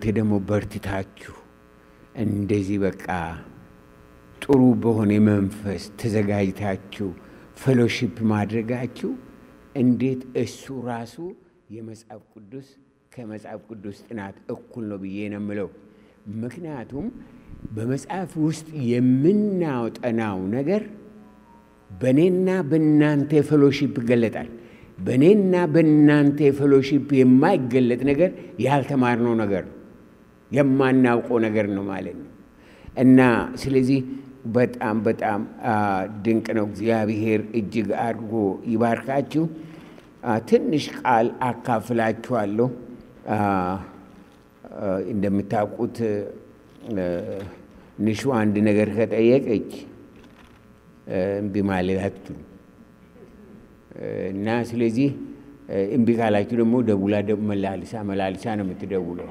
ደግሞ በርትታችሁ እንደዚህ በቃ ጥሩ በሆነ መንፈስ ተዘጋጅታችሁ ፌሎሺፕ ማድረጋችሁ እንዴት እሱ ራሱ የመጽሐፍ ቅዱስ ከመጽሐፍ ቅዱስ ጥናት እኩል ነው ብዬ ነው የምለው። ምክንያቱም በመጽሐፍ ውስጥ የምናጠናው ነገር በእኔና በእናንተ ፌሎሺፕ ይገለጣል። በእኔና በእናንተ ፌሎሺፕ የማይገለጥ ነገር ያልተማርነው ነገር ነው፣ የማናውቀው ነገር ነው ማለት ነው። እና ስለዚህ በጣም በጣም ድንቅ ነው። እግዚአብሔር እጅግ አድርጎ ይባርካችሁ። ትንሽ ቃል አካፍላችኋለሁ። እንደምታውቁት ንሹ አንድ ነገር ከጠየቀች እምቢ ማለት አትችሉም እና ስለዚህ እምቢ ካላችሁ ደግሞ ደውላ መላልሳ መላልሳ ነው የምትደውለው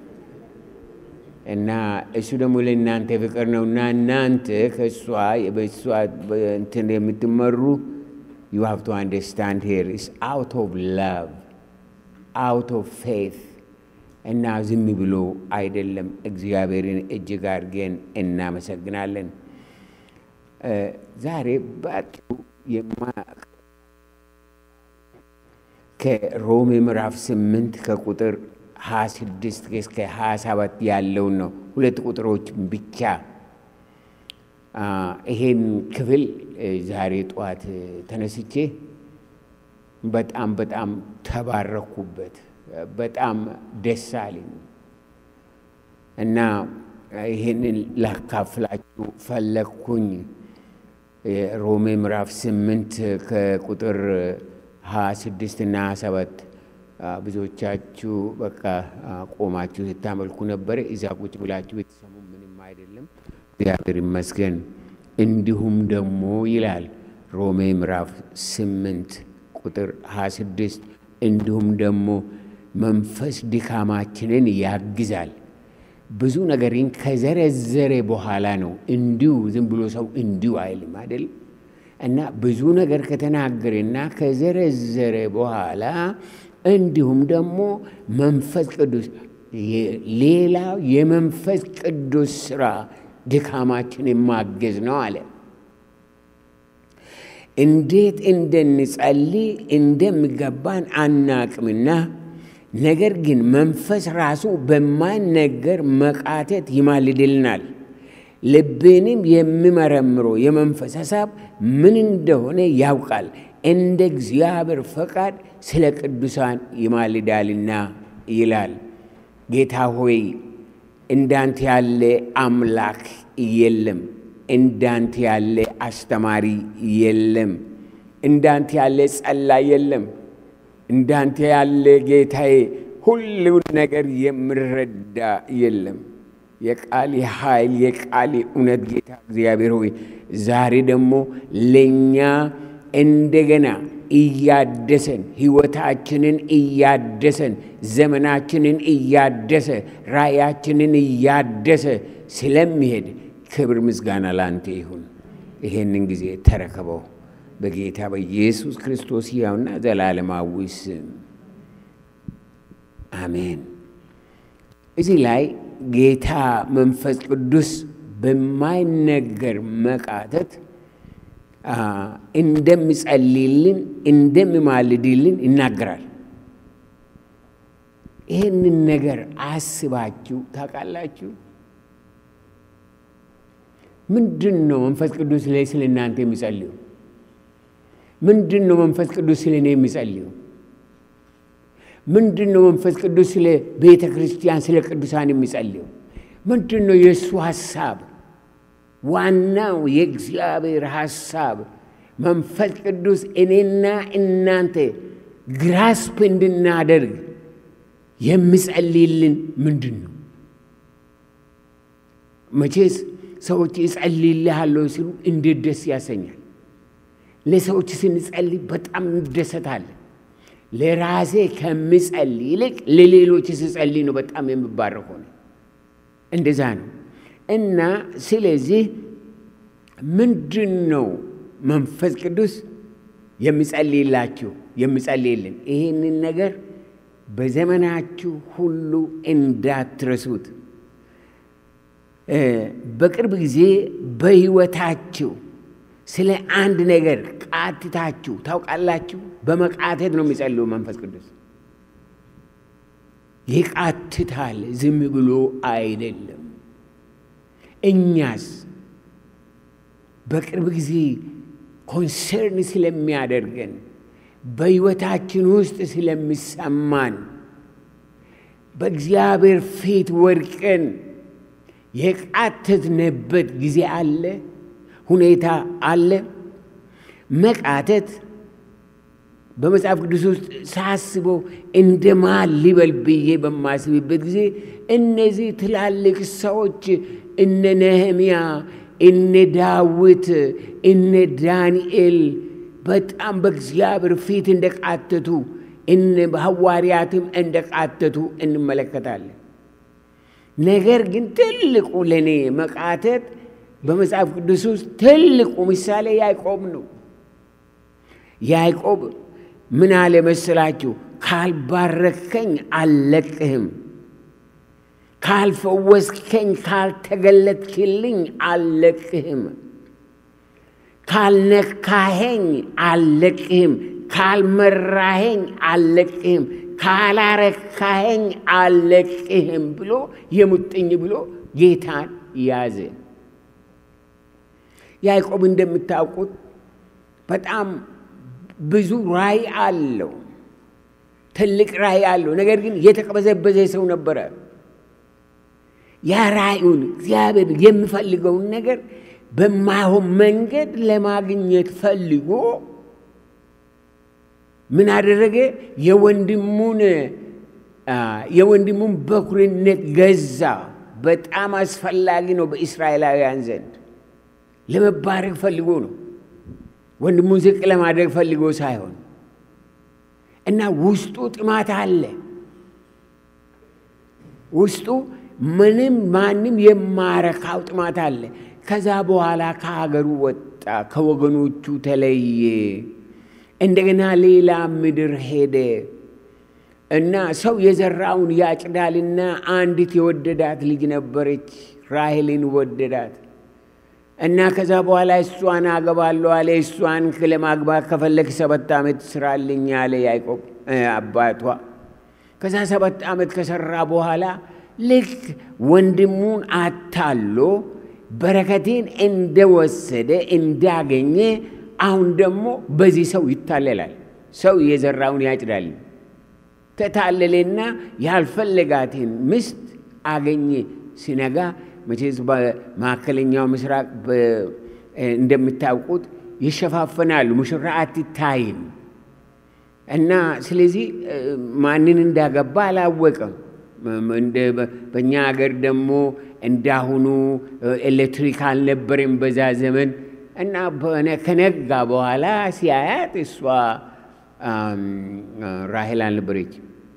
እና እሱ ደግሞ ለእናንተ ፍቅር ነው እና እናንተ ከእሷ በእሷ እንትን የምትመሩ ዩ ሃቭ ቱ አንደርስታንድ ሄር ኢስ አውት ኦፍ ላቭ አውት ኦፍ ፌት እና ዝም ብሎ አይደለም። እግዚአብሔርን እጅግ አድርገን እናመሰግናለን። ዛሬ በአጭሩ ከሮሜ ምዕራፍ ስምንት ከቁጥር ሀያ ስድስት እስከ ሀያ ሰባት ያለውን ነው። ሁለት ቁጥሮች ብቻ ይሄን ክፍል ዛሬ ጠዋት ተነስቼ በጣም በጣም ተባረኩበት። በጣም ደስ አለኝ እና ይህንን ላካፍላችሁ ፈለግኩኝ። ሮሜ ምዕራፍ ስምንት ከቁጥር ሀያ ስድስት እና ሀያ ሰባት ብዙዎቻችሁ በቃ ቆማችሁ ስታመልኩ ነበረ። እዛ ቁጭ ብላችሁ የተሰሙ ምንም አይደለም፣ እግዚአብሔር ይመስገን። እንዲሁም ደግሞ ይላል ሮሜ ምዕራፍ ስምንት ቁጥር ሀያ ስድስት እንዲሁም ደግሞ መንፈስ ድካማችንን ያግዛል። ብዙ ነገርን ከዘረዘረ በኋላ ነው እንዲሁ ዝም ብሎ ሰው እንዲሁ አይልም አይደል? እና ብዙ ነገር ከተናገረና ከዘረዘረ በኋላ እንዲሁም ደግሞ መንፈስ ቅዱስ ሌላው የመንፈስ ቅዱስ ስራ ድካማችንን ማገዝ ነው አለ። እንዴት እንድንጸልይ እንደሚገባን አናቅምና ነገር ግን መንፈስ ራሱ በማይነገር መቃተት ይማልድልናል። ልብንም የሚመረምረው የመንፈስ ሐሳብ ምን እንደሆነ ያውቃል፣ እንደ እግዚአብሔር ፈቃድ ስለ ቅዱሳን ይማልዳልና ይላል። ጌታ ሆይ እንዳንተ ያለ አምላክ የለም፣ እንዳንተ ያለ አስተማሪ የለም፣ እንዳንተ ያለ ጸላይ የለም። እንዳንተ ያለ ጌታዬ ሁሉን ነገር የምረዳ የለም። የቃል ኃይል የቃል እውነት ጌታ እግዚአብሔር ሆይ ዛሬ ደግሞ ለእኛ እንደገና እያደሰን ሕይወታችንን እያደሰን ዘመናችንን እያደሰ ራእያችንን እያደሰ ስለሚሄድ ክብር ምስጋና ላንተ ይሁን። ይሄንን ጊዜ ተረከበው በጌታ በኢየሱስ ክርስቶስ ሕያውና ዘላለማዊ ስም አሜን። እዚህ ላይ ጌታ መንፈስ ቅዱስ በማይነገር መቃተት እንደሚጸልይልን እንደሚማልድልን ይናገራል። ይህንን ነገር አስባችሁ ታውቃላችሁ? ምንድን ነው መንፈስ ቅዱስ ላይ ስለ እናንተ የሚጸልዩ? ምንድን ነው መንፈስ ቅዱስ ስለ እኔ የሚጸልዩ? ምንድን ነው መንፈስ ቅዱስ ስለ ቤተ ክርስቲያን ስለ ቅዱሳን የሚጸልዩ? ምንድን ነው የእሱ ሐሳብ? ዋናው የእግዚአብሔር ሐሳብ መንፈስ ቅዱስ እኔና እናንተ ግራስፕ እንድናደርግ የሚጸልይልን ምንድን ነው? መቼስ ሰዎች እጸልይልሃለሁ ሲሉ እንዴት ደስ ያሰኛል። ለሰዎች ስንጸልይ በጣም እንደሰታለን። ለራሴ ከምጸልይ ይልቅ ለሌሎች ስጸልይ ነው በጣም የምባረከው ነው። እንደዛ ነው እና ስለዚህ ምንድን ነው መንፈስ ቅዱስ የሚጸልይላችሁ የሚጸልይልን? ይህንን ነገር በዘመናችሁ ሁሉ እንዳትረሱት። በቅርብ ጊዜ በሕይወታችሁ ስለ አንድ ነገር ቃትታችሁ ታውቃላችሁ? በመቃተት ነው የሚጸልዩ መንፈስ ቅዱስ ይቃትታል፣ ዝም ብሎ አይደለም። እኛስ በቅርብ ጊዜ ኮንሰርን ስለሚያደርገን በሕይወታችን ውስጥ ስለሚሰማን በእግዚአብሔር ፊት ወድቀን የቃተትንበት ጊዜ አለ፣ ሁኔታ አለ። መቃተት በመጽሐፍ ቅዱስ ውስጥ ሳስበው እንደ ማን ሊበል ብዬ በማስብበት ጊዜ እነዚህ ትላልቅ ሰዎች እነ ነህምያ፣ እነ ዳዊት፣ እነ ዳንኤል በጣም በእግዚአብሔር ፊት እንደቃተቱ እነ ሐዋርያትም እንደቃተቱ እንመለከታለን። ነገር ግን ትልቁ ለእኔ መቃተት በመጽሐፍ ቅዱስ ውስጥ ትልቁ ምሳሌ ያዕቆብ ነው። ያዕቆብ ምን አለ መሰላችሁ? ካልባረከኝ አልለቅህም፣ ካልፈወስከኝ፣ ካልተገለጥክልኝ አልለቅህም፣ ካልነካኸኝ አልለቅህም፣ ካልመራኸኝ አልለቅህም፣ ካላረካኸኝ አልለቅህም ብሎ የሙጥኝ ብሎ ጌታን ያዘ። ያዕቆብ እንደምታውቁት በጣም ብዙ ራእይ አለው። ትልቅ ራእይ አለው። ነገር ግን የተቀበዘበዘ ሰው ነበረ። ያ ራእዩን እግዚአብሔር የሚፈልገውን ነገር በማይሆን መንገድ ለማግኘት ፈልጎ ምን አደረገ? የወንድሙን የወንድሙን በኩርነት ገዛ። በጣም አስፈላጊ ነው በእስራኤላውያን ዘንድ ለመባረክ ፈልጎ ነው። ወንድሙን ዝቅ ለማድረግ ፈልጎ ሳይሆን እና ውስጡ ጥማት አለ። ውስጡ ምንም ማንም የማረካው ጥማት አለ። ከዛ በኋላ ከሀገሩ ወጣ፣ ከወገኖቹ ተለየ። እንደገና ሌላ ምድር ሄደ እና ሰው የዘራውን ያጭዳልና አንዲት የወደዳት ልጅ ነበረች፣ ራሔልን ወደዳት። እና ከዛ በኋላ እሷን አገባለሁ አለ። እሷን ለማግባት ከፈለግ ሰባት ዓመት ስራልኝ አለ ያዕቆብ አባቷ። ከዛ ሰባት ዓመት ከሰራ በኋላ ልክ ወንድሙን አታሎ በረከቴን እንደወሰደ እንዳገኘ፣ አሁን ደግሞ በዚህ ሰው ይታለላል። ሰው የዘራውን ያጭዳል። ተታለለና ያልፈለጋትን ምስት አገኘ። ሲነጋ መቼስ በመካከለኛው ምስራቅ እንደምታውቁት ይሸፋፈናሉ። ሙሽራ አትታይም እና ስለዚህ ማንን እንዳገባ አላወቀም። በእኛ ሀገር ደግሞ እንዳሁኑ ኤሌክትሪክ አልነበረም በዛ ዘመን እና ከነጋ በኋላ ሲያያት እሷ ራሔል አልነበረች።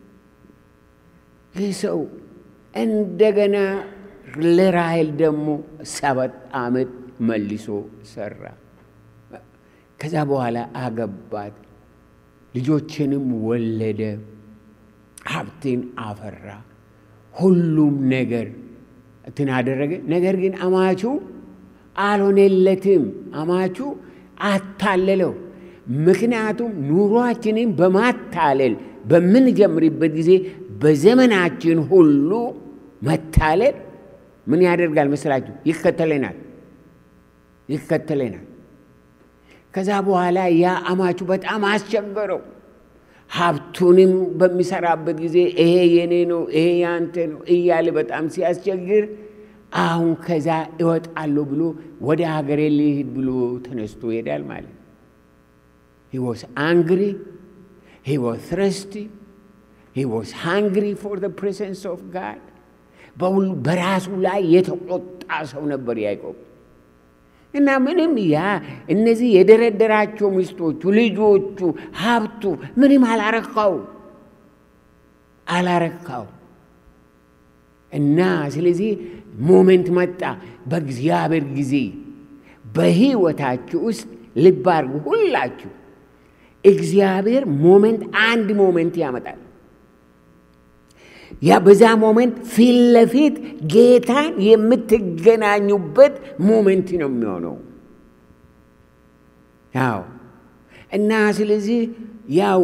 ይህ ሰው እንደገና ለራሔል ደግሞ ሰባት ዓመት መልሶ ሰራ። ከዛ በኋላ አገባት፣ ልጆችንም ወለደ፣ ሀብትን አፈራ፣ ሁሉም ነገር እንትን አደረገ። ነገር ግን አማቹ አልሆነለትም። አማቹ አታለለው። ምክንያቱም ኑሯችንን በማታለል በምንጀምርበት ጊዜ በዘመናችን ሁሉ መታለል ምን ያደርጋል መስላችሁ? ይከተለናል ይከተለናል። ከዛ በኋላ ያ አማቹ በጣም አስቸገረው። ሀብቱንም በሚሰራበት ጊዜ ይሄ የኔ ነው፣ ይሄ ያንተ ነው እያለ በጣም ሲያስቸግር አሁን ከዛ እወጣለሁ ብሎ ወደ ሀገሬ ልሂድ ብሎ ተነስቶ ይሄዳል ማለት ሂ ዋስ አንግሪ ሂ ዋስ ትረስቲ ሂ ዋስ ሃንግሪ ፎር ዘ ፕሬዘንስ ኦፍ ጋድ በሁሉ በራሱ ላይ የተቆጣ ሰው ነበር ያዕቆብ። እና ምንም ያ እነዚህ የደረደራቸው ሚስቶቹ፣ ልጆቹ፣ ሀብቱ ምንም አላረካው አላረካው። እና ስለዚህ ሞሜንት መጣ። በእግዚአብሔር ጊዜ በህይወታችሁ ውስጥ ልብ አድርጉ ሁላችሁ። እግዚአብሔር ሞሜንት አንድ ሞሜንት ያመጣል። ያ በዛ ሞመንት ፊት ለፊት ጌታን የምትገናኙበት ሞመንት ነው የሚሆነው። ያው እና ስለዚህ ያው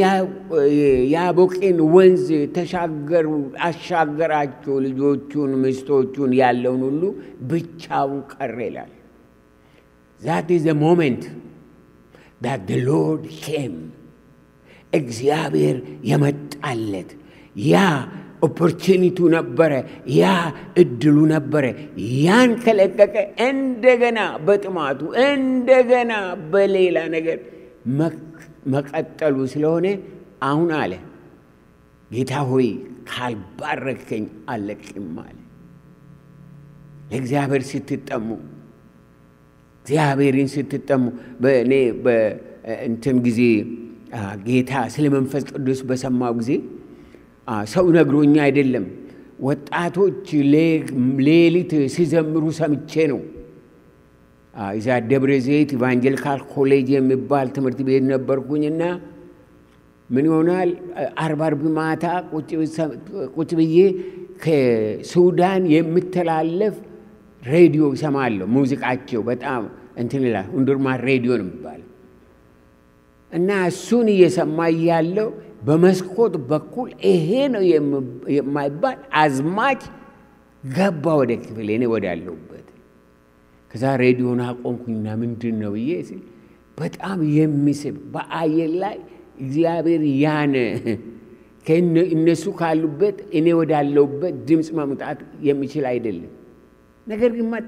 የያቦቄን ወንዝ ተሻገሩ አሻገራቸው ልጆቹን ሚስቶቹን ያለውን ሁሉ ብቻውን ቀረ ይላል። ዛት ኢዝ ሞመንት ዳት ሎርድ ኬም እግዚአብሔር የመጣለት ያ ኦፖርቹኒቱ ነበረ፣ ያ እድሉ ነበረ። ያን ከለቀቀ እንደገና በጥማቱ እንደገና በሌላ ነገር መቀጠሉ ስለሆነ አሁን አለ ጌታ ሆይ ካልባረከኝ አለቅም አለ። ለእግዚአብሔር ስትጠሙ እግዚአብሔርን ስትጠሙ በእኔ በእንትን ጊዜ ጌታ ስለ መንፈስ ቅዱስ በሰማው ጊዜ ሰው ነግሮኛ አይደለም፣ ወጣቶች ሌሊት ሲዘምሩ ሰምቼ ነው። እዛ ደብረ ዘይት ኢቫንጀሊካል ኮሌጅ የሚባል ትምህርት ቤት ነበርኩኝና ምን ይሆናል አርብ አርብ ማታ ቁጭ ብዬ ከሱዳን የምተላለፍ ሬዲዮ ይሰማለሁ። ሙዚቃቸው በጣም እንትን ይላል። ሁንዱርማን ሬዲዮ ነው የሚባለው እና እሱን እየሰማ እያለው በመስኮት በኩል ይሄ ነው የማይባል አዝማች ገባ ወደ ክፍል እኔ ወዳለሁበት። ከዛ ሬዲዮን አቆምኩኝና ምንድን ነው ብዬ ሲል በጣም የሚስብ በአየር ላይ እግዚአብሔር ያነ እነሱ ካሉበት እኔ ወዳለሁበት ድምፅ መምጣት የሚችል አይደለም። ነገር ግን መጣ።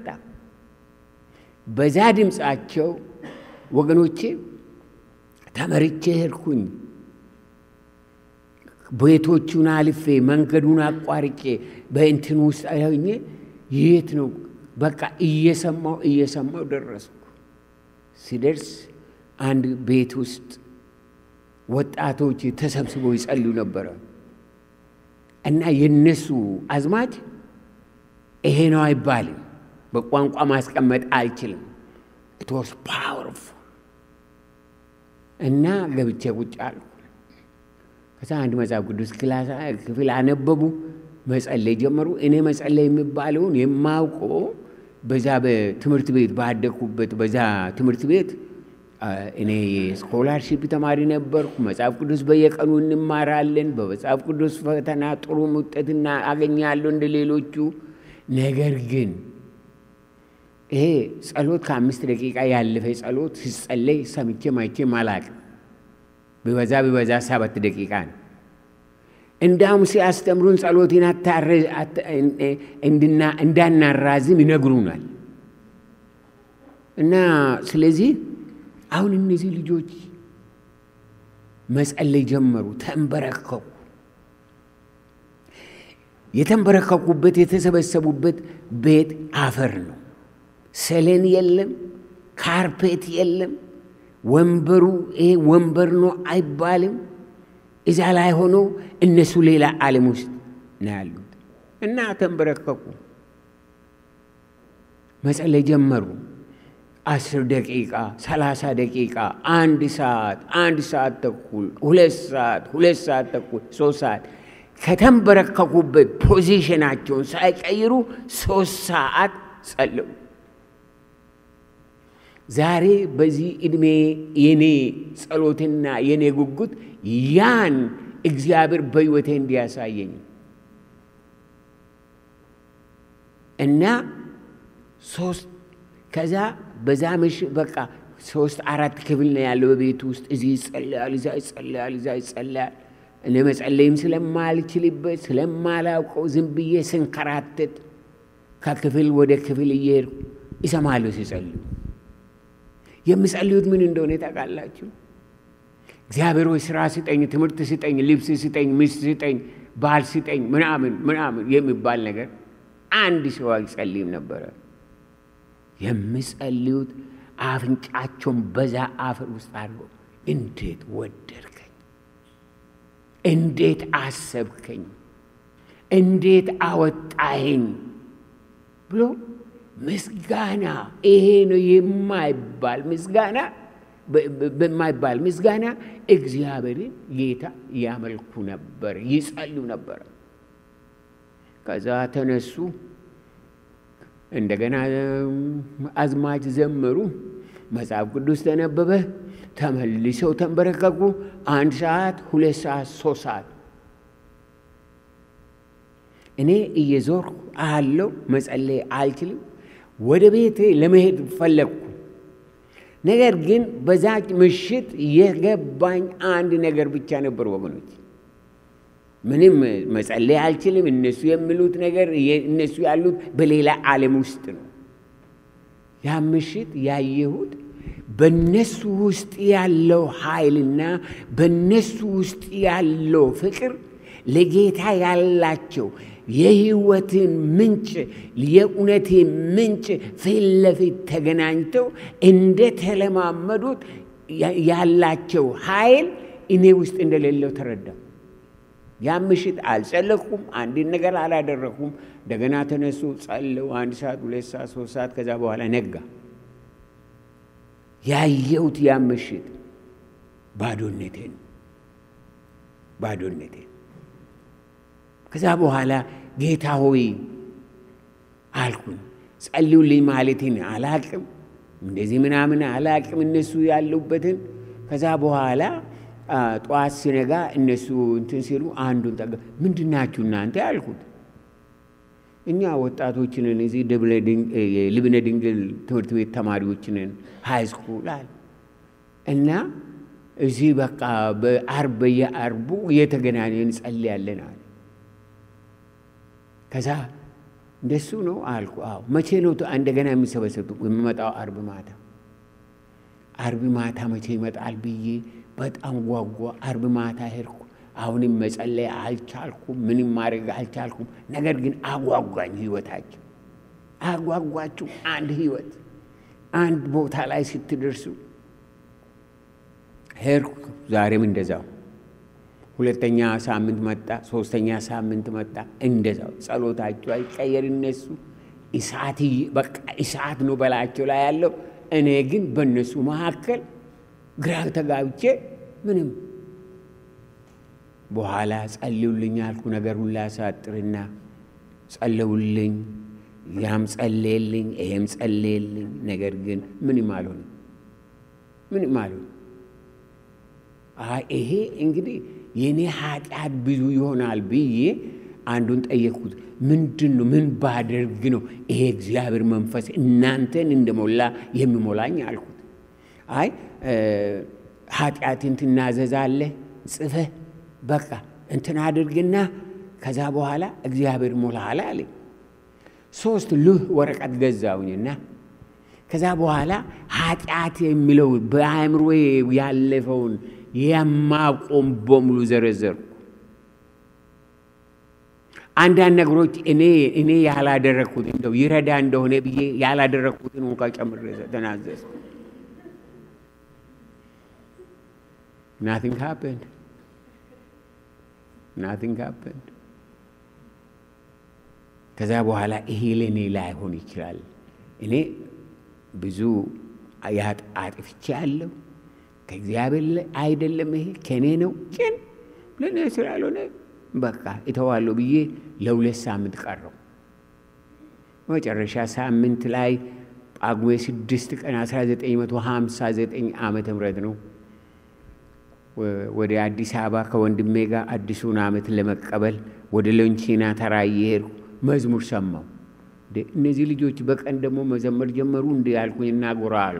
በዛ ድምፃቸው ወገኖቼ ተመርቼ ሄድኩኝ። ቤቶቹን አልፌ መንገዱን አቋርጬ በእንትን ውስጥ ሆኜ የት ነው በቃ እየሰማው እየሰማው ደረስኩ። ሲደርስ አንድ ቤት ውስጥ ወጣቶች ተሰብስበው ይጸልዩ ነበረ እና የነሱ አዝማች ይሄ ነው አይባልም። በቋንቋ ማስቀመጥ አልችልም። ኢት ዋስ ፓወርፉል እና ገብቼ ቁጭ አልኩ። ከዛ አንድ መጽሐፍ ቅዱስ ክፍል አነበቡ፣ መጸለይ ጀመሩ። እኔ መጸለይ የሚባለውን የማውቀው በዛ በትምህርት ቤት ባደግኩበት በዛ ትምህርት ቤት እኔ የስኮላርሺፕ ተማሪ ነበርኩ። መጽሐፍ ቅዱስ በየቀኑ እንማራለን። በመጽሐፍ ቅዱስ ፈተና ጥሩ ውጤትና አገኛለሁ እንደ ሌሎቹ። ነገር ግን ይሄ ጸሎት ከአምስት ደቂቃ ያለፈ ጸሎት ሲጸለይ ሰምቼ ማይቼ አላቅም። ቢበዛ ቢበዛ ሰባት ደቂቃ ነው። እንዳውም ሲያስተምሩን ጸሎትን እንዳናራዝም ይነግሩናል። እና ስለዚህ አሁን እነዚህ ልጆች መጸለይ ጀመሩ፣ ተንበረከኩ። የተንበረከኩበት የተሰበሰቡበት ቤት አፈር ነው። ሰሌን የለም፣ ካርፔት የለም። ወንበሩ ይሄ ወንበር ነው አይባልም። እዛ ላይ ሆኖ እነሱ ሌላ ዓለም ውስጥ ነው ያሉት እና ተንበረከኩ፣ መጸለይ ጀመሩ። አስር ደቂቃ፣ ሰላሳ ደቂቃ፣ አንድ ሰዓት፣ አንድ ሰዓት ተኩል፣ ሁለት ሰዓት፣ ሁለት ሰዓት ተኩል፣ ሶስት ሰዓት ከተንበረከኩበት ፖዚሽናቸውን ሳይቀይሩ ሶስት ሰዓት ጸለዩ። ዛሬ በዚህ ዕድሜ የኔ ጸሎትና የኔ ጉጉት ያን እግዚአብሔር በሕይወቴ እንዲያሳየኝ እና ሶስት ከዛ በዛ ምሽ በቃ ሶስት አራት ክፍል ነው ያለው በቤት ውስጥ እዚህ ይጸለያል፣ እዛ ይጸለያል፣ እዛ ይጸለያል። እኔ መጸለይም ስለማልችልበት ስለማላውቀው ዝም ብዬ ስንከራተት ከክፍል ወደ ክፍል እየሄድኩ ይሰማለሁ ሲጸልዩ። የምጸልዩት ምን እንደሆነ ታውቃላችሁ? እግዚአብሔር ሆይ ስራ ስጠኝ፣ ትምህርት ስጠኝ፣ ልብስ ስጠኝ፣ ሚስት ስጠኝ፣ ባል ስጠኝ ምናምን ምናምን የሚባል ነገር አንድ ሰው አይጸልይም ነበረ። የምጸልዩት አፍንጫቸውን በዛ አፈር ውስጥ አድርገው እንዴት ወደድከኝ፣ እንዴት አሰብከኝ፣ እንዴት አወጣኸኝ ብሎ ምስጋና ይሄ ነው የማይባል ምስጋና በማይባል ምስጋና እግዚአብሔርን ጌታ ያመልኩ ነበር፣ ይጸልዩ ነበር። ከዛ ተነሱ። እንደገና አዝማች ዘመሩ። መጽሐፍ ቅዱስ ተነበበ። ተመልሰው ተንበረከኩ። አንድ ሰዓት፣ ሁለት ሰዓት፣ ሶስት ሰዓት እኔ እየዞርኩ አለው መጸለይ አልችልም። ወደ ቤቴ ለመሄድ ፈለግኩ። ነገር ግን በዛች ምሽት የገባኝ አንድ ነገር ብቻ ነበር ወገኖች። ምንም መጸለይ አልችልም። እነሱ የሚሉት ነገር እነሱ ያሉት በሌላ ዓለም ውስጥ ነው። ያ ምሽት ያየሁት በነሱ ውስጥ ያለው ኃይልና በነሱ ውስጥ ያለው ፍቅር ለጌታ ያላቸው የሕይወትን ምንጭ የእውነትን ምንጭ ፊት ለፊት ተገናኝተው እንደተለማመዱት ያላቸው ኃይል እኔ ውስጥ እንደሌለው ተረዳሁ። ያ ምሽት አልጸለኩም፣ አንድን ነገር አላደረኩም። እንደገና ተነሱ፣ ጸለው አንድ ሰዓት፣ ሁለት ሰዓት፣ ሶስት ሰዓት፣ ከዛ በኋላ ነጋ። ያየሁት ያ ምሽት ባዶነቴን ባዶነቴን ከዛ በኋላ ጌታ ሆይ አልኩኝ። ጸልዩልኝ ማለትን አላቅም፣ እንደዚህ ምናምን አላቅም እነሱ ያሉበትን። ከዛ በኋላ ጠዋት ሲነጋ እነሱ እንትን ሲሉ አንዱን ጠጋ ምንድን ናችሁ እናንተ ያልኩት። እኛ ወጣቶችንን እዚህ ልብነ ድንግል ትምህርት ቤት ተማሪዎችንን ሃይ ስኩል አለ እና እዚህ በቃ በአርብ በየአርቡ እየተገናኘን እንጸልያለን አለ። ከዛ እንደሱ ነው አልኩ። አዎ መቼ ነው እንደገና የሚሰበሰቡት? የሚመጣው አርብ ማታ። አርብ ማታ መቼ ይመጣል ብዬ በጣም ጓጓ። አርብ ማታ ሄድኩ። አሁንም መጸለይ አልቻልኩም፣ ምንም ማድረግ አልቻልኩም። ነገር ግን አጓጓኝ። ህይወታቸው አጓጓችሁ። አንድ ህይወት አንድ ቦታ ላይ ስትደርሱ ሄድኩ። ዛሬም እንደዛው ሁለተኛ ሳምንት መጣ፣ ሶስተኛ ሳምንት መጣ። እንደዛው ጸሎታቸው አይቀየር። እነሱ እሳት በቃ እሳት ነው በላቸው ላይ ያለው። እኔ ግን በእነሱ መካከል ግራ ተጋብቼ ምንም በኋላ ጸልዩልኝ አልኩ። ነገር ሁላ ሳጥርና ጸለውልኝ፣ ያም ጸለየልኝ፣ ይሄም ጸለየልኝ። ነገር ግን ምንም አልሆንም፣ ምንም አልሆንም። ይሄ እንግዲህ የእኔ ኃጢአት ብዙ ይሆናል ብዬ አንዱን ጠየቅኩት። ምንድን ነው ምን ባደርግ ነው ይሄ እግዚአብሔር መንፈስ እናንተን እንደሞላ የሚሞላኝ አልኩት። አይ ኃጢአትን ትናዘዛለህ ጽፈህ በቃ እንትን አድርግና ከዛ በኋላ እግዚአብሔር ሞላሃል አለኝ። ሶስት ልህ ወረቀት ገዛውኝና ከዛ በኋላ ኃጢአት የሚለው በአእምሮ ያለፈውን የማቆም በሙሉ ዘረዘርኩ። አንዳንድ ነገሮች እኔ እኔ ያላደረግኩት እንደው ይረዳ እንደሆነ ብዬ ያላደረግኩትን እንኳ ጨምሬ ተናዘዝ። ናቲንግ ሃፐንድ ናቲንግ ሃፐንድ። ከዛ በኋላ ይሄ ለእኔ ላይሆን ይችላል። እኔ ብዙ አጥፍቼ አለሁ ከእግዚአብሔር አይደለም፣ ይሄ ከእኔ ነው። ግን ለእኔ ስላልሆነ በቃ እተዋለሁ ብዬ ለሁለት ሳምንት ቀረው። መጨረሻ ሳምንት ላይ ጳጉሜ ስድስት ቀን 1959 ዓመተ ምህረት ነው ወደ አዲስ አበባ ከወንድሜ ጋር አዲሱን ዓመት ለመቀበል ወደ ሎንቺና ተራ እየሄድኩ መዝሙር ሰማሁ። እነዚህ ልጆች በቀን ደግሞ መዘመር ጀመሩ። እንዲ ያልኩኝና ጎራ አልኩ።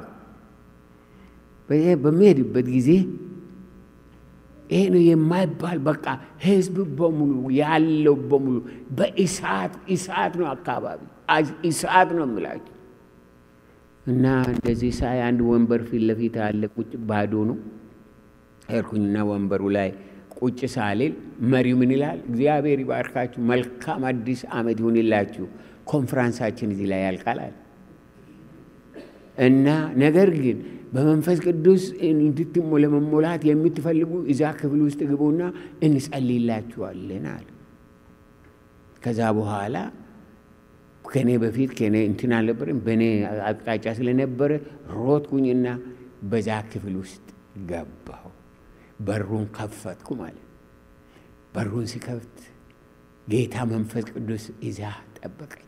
በሚሄድበት ጊዜ ይሄ ነው የማይባል በቃ ህዝብ በሙሉ ያለው በሙሉ በእሳት እሳት ነው፣ አካባቢ እሳት ነው የምላቸው። እና እንደዚህ ሳይ አንድ ወንበር ፊት ለፊት አለ፣ ቁጭ ባዶ ነው። ሄድኩኝና ወንበሩ ላይ ቁጭ ሳልል መሪው ምን ይላል? እግዚአብሔር ይባርካችሁ፣ መልካም አዲስ ዓመት ይሁንላችሁ፣ ኮንፍራንሳችን እዚህ ላይ ያልቃል እና ነገር ግን በመንፈስ ቅዱስ እንድትሞ ለመሞላት የምትፈልጉ እዛ ክፍል ውስጥ ግቡና እንጸልይላችኋለን አለ። ከዛ በኋላ ከኔ በፊት ከኔ እንትን አልነበረም፣ በእኔ አቅጣጫ ስለነበረ ሮጥኩኝና በዛ ክፍል ውስጥ ገባሁ። በሩን ከፈትኩ ማለት በሩን ሲከፍት ጌታ መንፈስ ቅዱስ ይዛ ጠበቀኝ።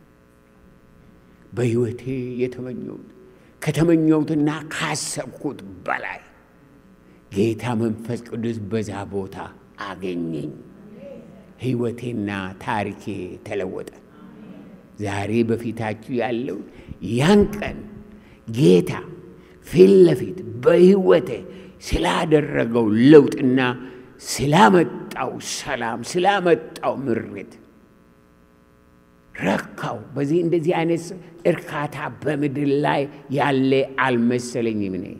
በሕይወቴ የተመኘሁት ከተመኘሁትና ካሰብኩት በላይ ጌታ መንፈስ ቅዱስ በዛ ቦታ አገኘኝ። ሕይወቴና ታሪኬ ተለወጠ። ዛሬ በፊታችሁ ያለው ያን ቀን ጌታ ፊት ለፊት በሕይወቴ ስላደረገው ለውጥና ስላመጣው ሰላም ስላመጣው ምሬት ረካው። በዚህ እንደዚህ አይነት እርካታ በምድር ላይ ያለ አልመሰለኝም። እኔ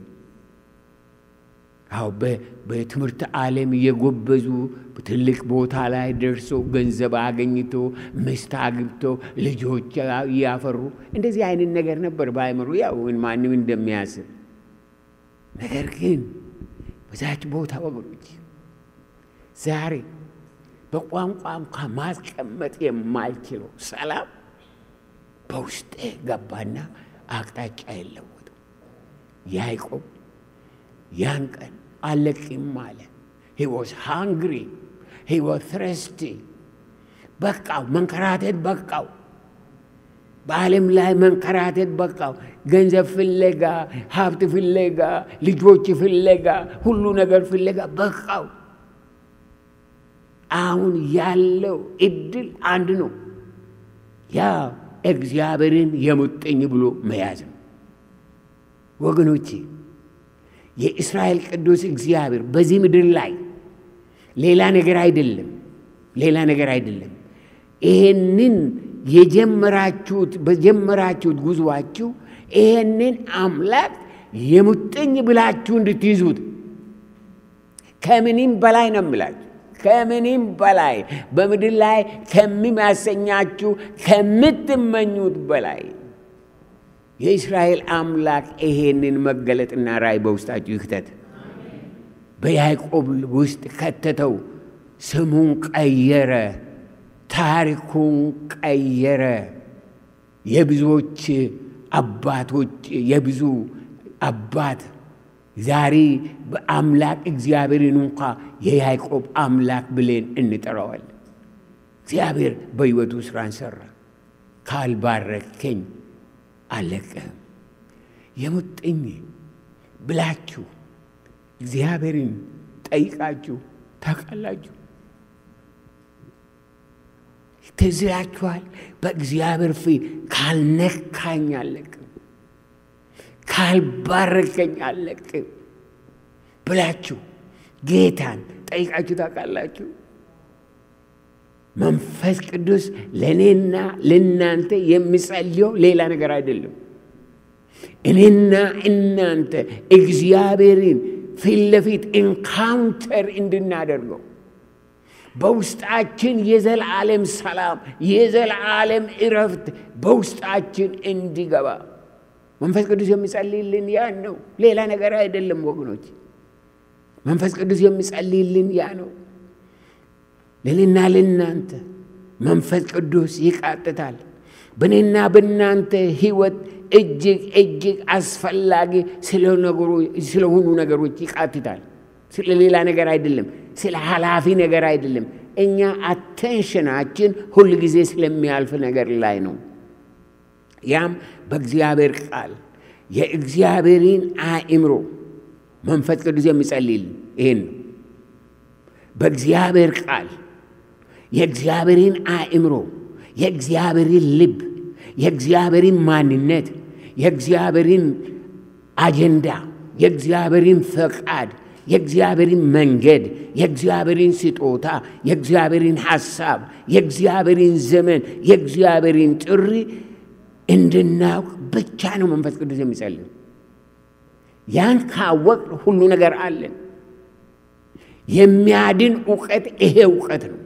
አዎ በትምህርት ዓለም የጎበዙ ትልቅ ቦታ ላይ ደርሶ ገንዘብ አገኝቶ ሚስት አግብቶ ልጆች እያፈሩ እንደዚህ አይነት ነገር ነበር በአእምሮ ያው ማንም እንደሚያስብ ነገር ግን በዛች ቦታ ወገኖች ዛሬ በቋንቋ እንኳ ማስቀመጥ የማልችለው ሰላም በውስጤ ገባና አቅጣጫ የለወጠው። ያዕቆብ ያን ቀን አለቅም አለ። ሂ ዋዝ ሃንግሪ ሂ ዋዝ ትረስቲ። በቃው፣ መንከራተት በቃው። በዓለም ላይ መንከራተት በቃው። ገንዘብ ፍለጋ፣ ሀብት ፍለጋ፣ ልጆች ፍለጋ፣ ሁሉ ነገር ፍለጋ በቃው። አሁን ያለው እድል አንድ ነው። ያ እግዚአብሔርን የሙጥኝ ብሎ መያዝ ነው። ወገኖቼ የእስራኤል ቅዱስ እግዚአብሔር በዚህ ምድር ላይ ሌላ ነገር አይደለም፣ ሌላ ነገር አይደለም። ይሄንን የጀመራችሁት በጀመራችሁት ጉዟችሁ ይሄንን አምላክ የሙጥኝ ብላችሁ እንድትይዙት ከምንም በላይ ነው የምላችሁ ከምንም በላይ በምድር ላይ ከሚያሰኛችሁ ከምትመኙት በላይ የእስራኤል አምላክ ይሄንን መገለጥና ራእይ በውስጣችሁ ይክተት። በያዕቆብ ውስጥ ከተተው። ስሙን ቀየረ፣ ታሪኩን ቀየረ። የብዙዎች አባቶች የብዙ አባት ዛሬ በአምላክ እግዚአብሔርን እንኳ የያዕቆብ አምላክ ብሌን እንጠራዋለን። እግዚአብሔር በሕይወቱ ስራን ሰራ። ካልባረከኝ አለቅህም። የሙጥኝ ብላችሁ እግዚአብሔርን ጠይቃችሁ ታውቃላችሁ? ትዝ ይላችኋል? በእግዚአብሔር ፊት ካልነካኝ አለቅም ካልባረከኝ አለቅም ብላችሁ ጌታን ጠይቃችሁ ታውቃላችሁ? መንፈስ ቅዱስ ለእኔና ለእናንተ የሚጸልየው ሌላ ነገር አይደለም። እኔና እናንተ እግዚአብሔርን ፊት ለፊት ኢንካውንተር እንድናደርገው በውስጣችን የዘላለም ሰላም የዘላለም እረፍት በውስጣችን እንዲገባ መንፈስ ቅዱስ የሚጸልይልን ያ ነው። ሌላ ነገር አይደለም ወገኖች። መንፈስ ቅዱስ የሚጸልይልን ያ ነው። ለእኔና ለእናንተ መንፈስ ቅዱስ ይቃጥታል። በእኔና በእናንተ ሕይወት እጅግ እጅግ አስፈላጊ ስለሆኑ ነገሮች ይቃትታል። ስለ ሌላ ነገር አይደለም፣ ስለ ኃላፊ ነገር አይደለም። እኛ አቴንሽናችን ሁል ጊዜ ስለሚያልፍ ነገር ላይ ነው። ያም በእግዚአብሔር ቃል የእግዚአብሔርን አእምሮ መንፈስ ቅዱስ የሚጸልይልን ይሄን ነው። በእግዚአብሔር ቃል የእግዚአብሔርን አእምሮ፣ የእግዚአብሔርን ልብ፣ የእግዚአብሔርን ማንነት፣ የእግዚአብሔርን አጀንዳ፣ የእግዚአብሔርን ፈቃድ፣ የእግዚአብሔርን መንገድ፣ የእግዚአብሔርን ስጦታ፣ የእግዚአብሔርን ሐሳብ፣ የእግዚአብሔርን ዘመን፣ የእግዚአብሔርን ጥሪ እንድናውቅ ብቻ ነው መንፈስ ቅዱስ የሚጸልይ። ያን ካወቅ ሁሉ ነገር አለን። የሚያድን እውቀት ይሄ እውቀት ነው።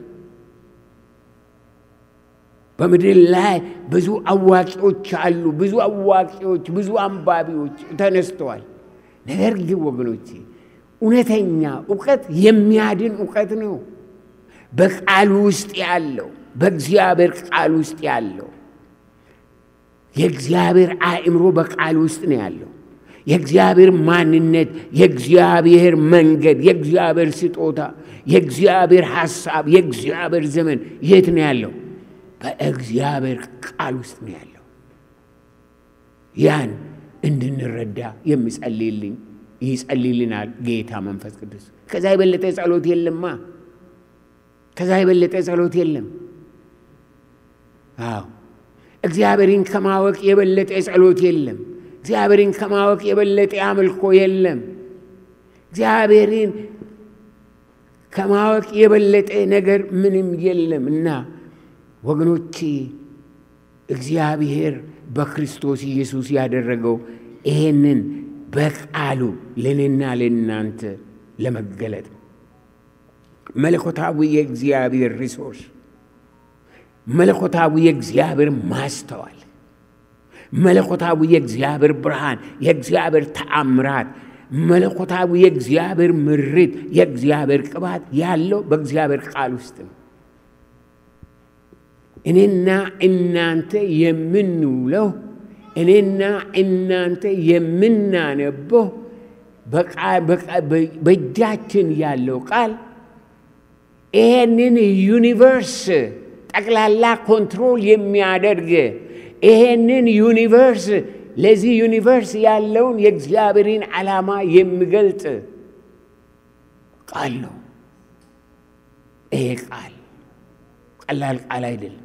በምድር ላይ ብዙ አዋቂዎች አሉ። ብዙ አዋቂዎች፣ ብዙ አንባቢዎች ተነስተዋል። ነገር ግን ወገኖቼ እውነተኛ እውቀት የሚያድን እውቀት ነው። በቃሉ ውስጥ ያለው በእግዚአብሔር ቃል ውስጥ ያለው የእግዚአብሔር አእምሮ በቃል ውስጥ ነው ያለው። የእግዚአብሔር ማንነት፣ የእግዚአብሔር መንገድ፣ የእግዚአብሔር ስጦታ፣ የእግዚአብሔር ሐሳብ፣ የእግዚአብሔር ዘመን የት ነው ያለው? በእግዚአብሔር ቃል ውስጥ ነው ያለው። ያን እንድንረዳ የሚጸልይልኝ ይጸልይልናል ጌታ መንፈስ ቅዱስ። ከዛ የበለጠ ጸሎት የለማ። ከዛ የበለጠ ጸሎት የለም። አዎ እግዚአብሔርን ከማወቅ የበለጠ ጸሎት የለም። እግዚአብሔርን ከማወቅ የበለጠ አምልኮ የለም። እግዚአብሔርን ከማወቅ የበለጠ ነገር ምንም የለም እና ወገኖቼ እግዚአብሔር በክርስቶስ ኢየሱስ ያደረገው ይሄንን በቃሉ ለእኔና ለእናንተ ለመገለጥ መለኮታዊ የእግዚአብሔር ሪሶርስ፣ መለኮታዊ የእግዚአብሔር ማስተዋል፣ መለኮታዊ የእግዚአብሔር ብርሃን፣ የእግዚአብሔር ተአምራት፣ መለኮታዊ የእግዚአብሔር ምሪት፣ የእግዚአብሔር ቅባት ያለው በእግዚአብሔር ቃል ውስጥ ነው። እኔና እናንተ የምንውለው እኔና እናንተ የምናነበው በእጃችን ያለው ቃል ይሄንን ዩኒቨርስ ጠቅላላ ኮንትሮል የሚያደርግ ይሄንን ዩኒቨርስ ለዚህ ዩኒቨርስ ያለውን የእግዚአብሔርን ዓላማ የሚገልጥ ቃል ነው። ይሄ ቃል ቀላል ቃል አይደለም።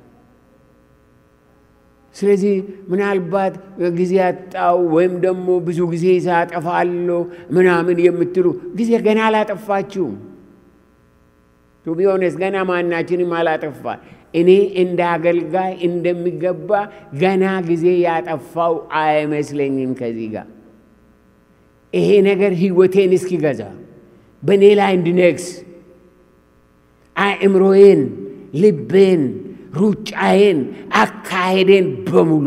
ስለዚህ ምናልባት ጊዜ ያጣው ወይም ደግሞ ብዙ ጊዜ ሳጠፋለሁ ምናምን የምትሉ ጊዜ ገና አላጠፋችሁም። ቱ ቢ ኦነስት ገና ማናችንም አላጠፋ። እኔ እንደ አገልጋይ እንደሚገባ ገና ጊዜ ያጠፋው አይመስለኝም። ከዚህ ጋር ይሄ ነገር ህይወቴን እስኪገዛ በእኔ ላይ እንድነግስ አእምሮዬን፣ ልቤን ሩጫዬን አካሄዴን በሙሉ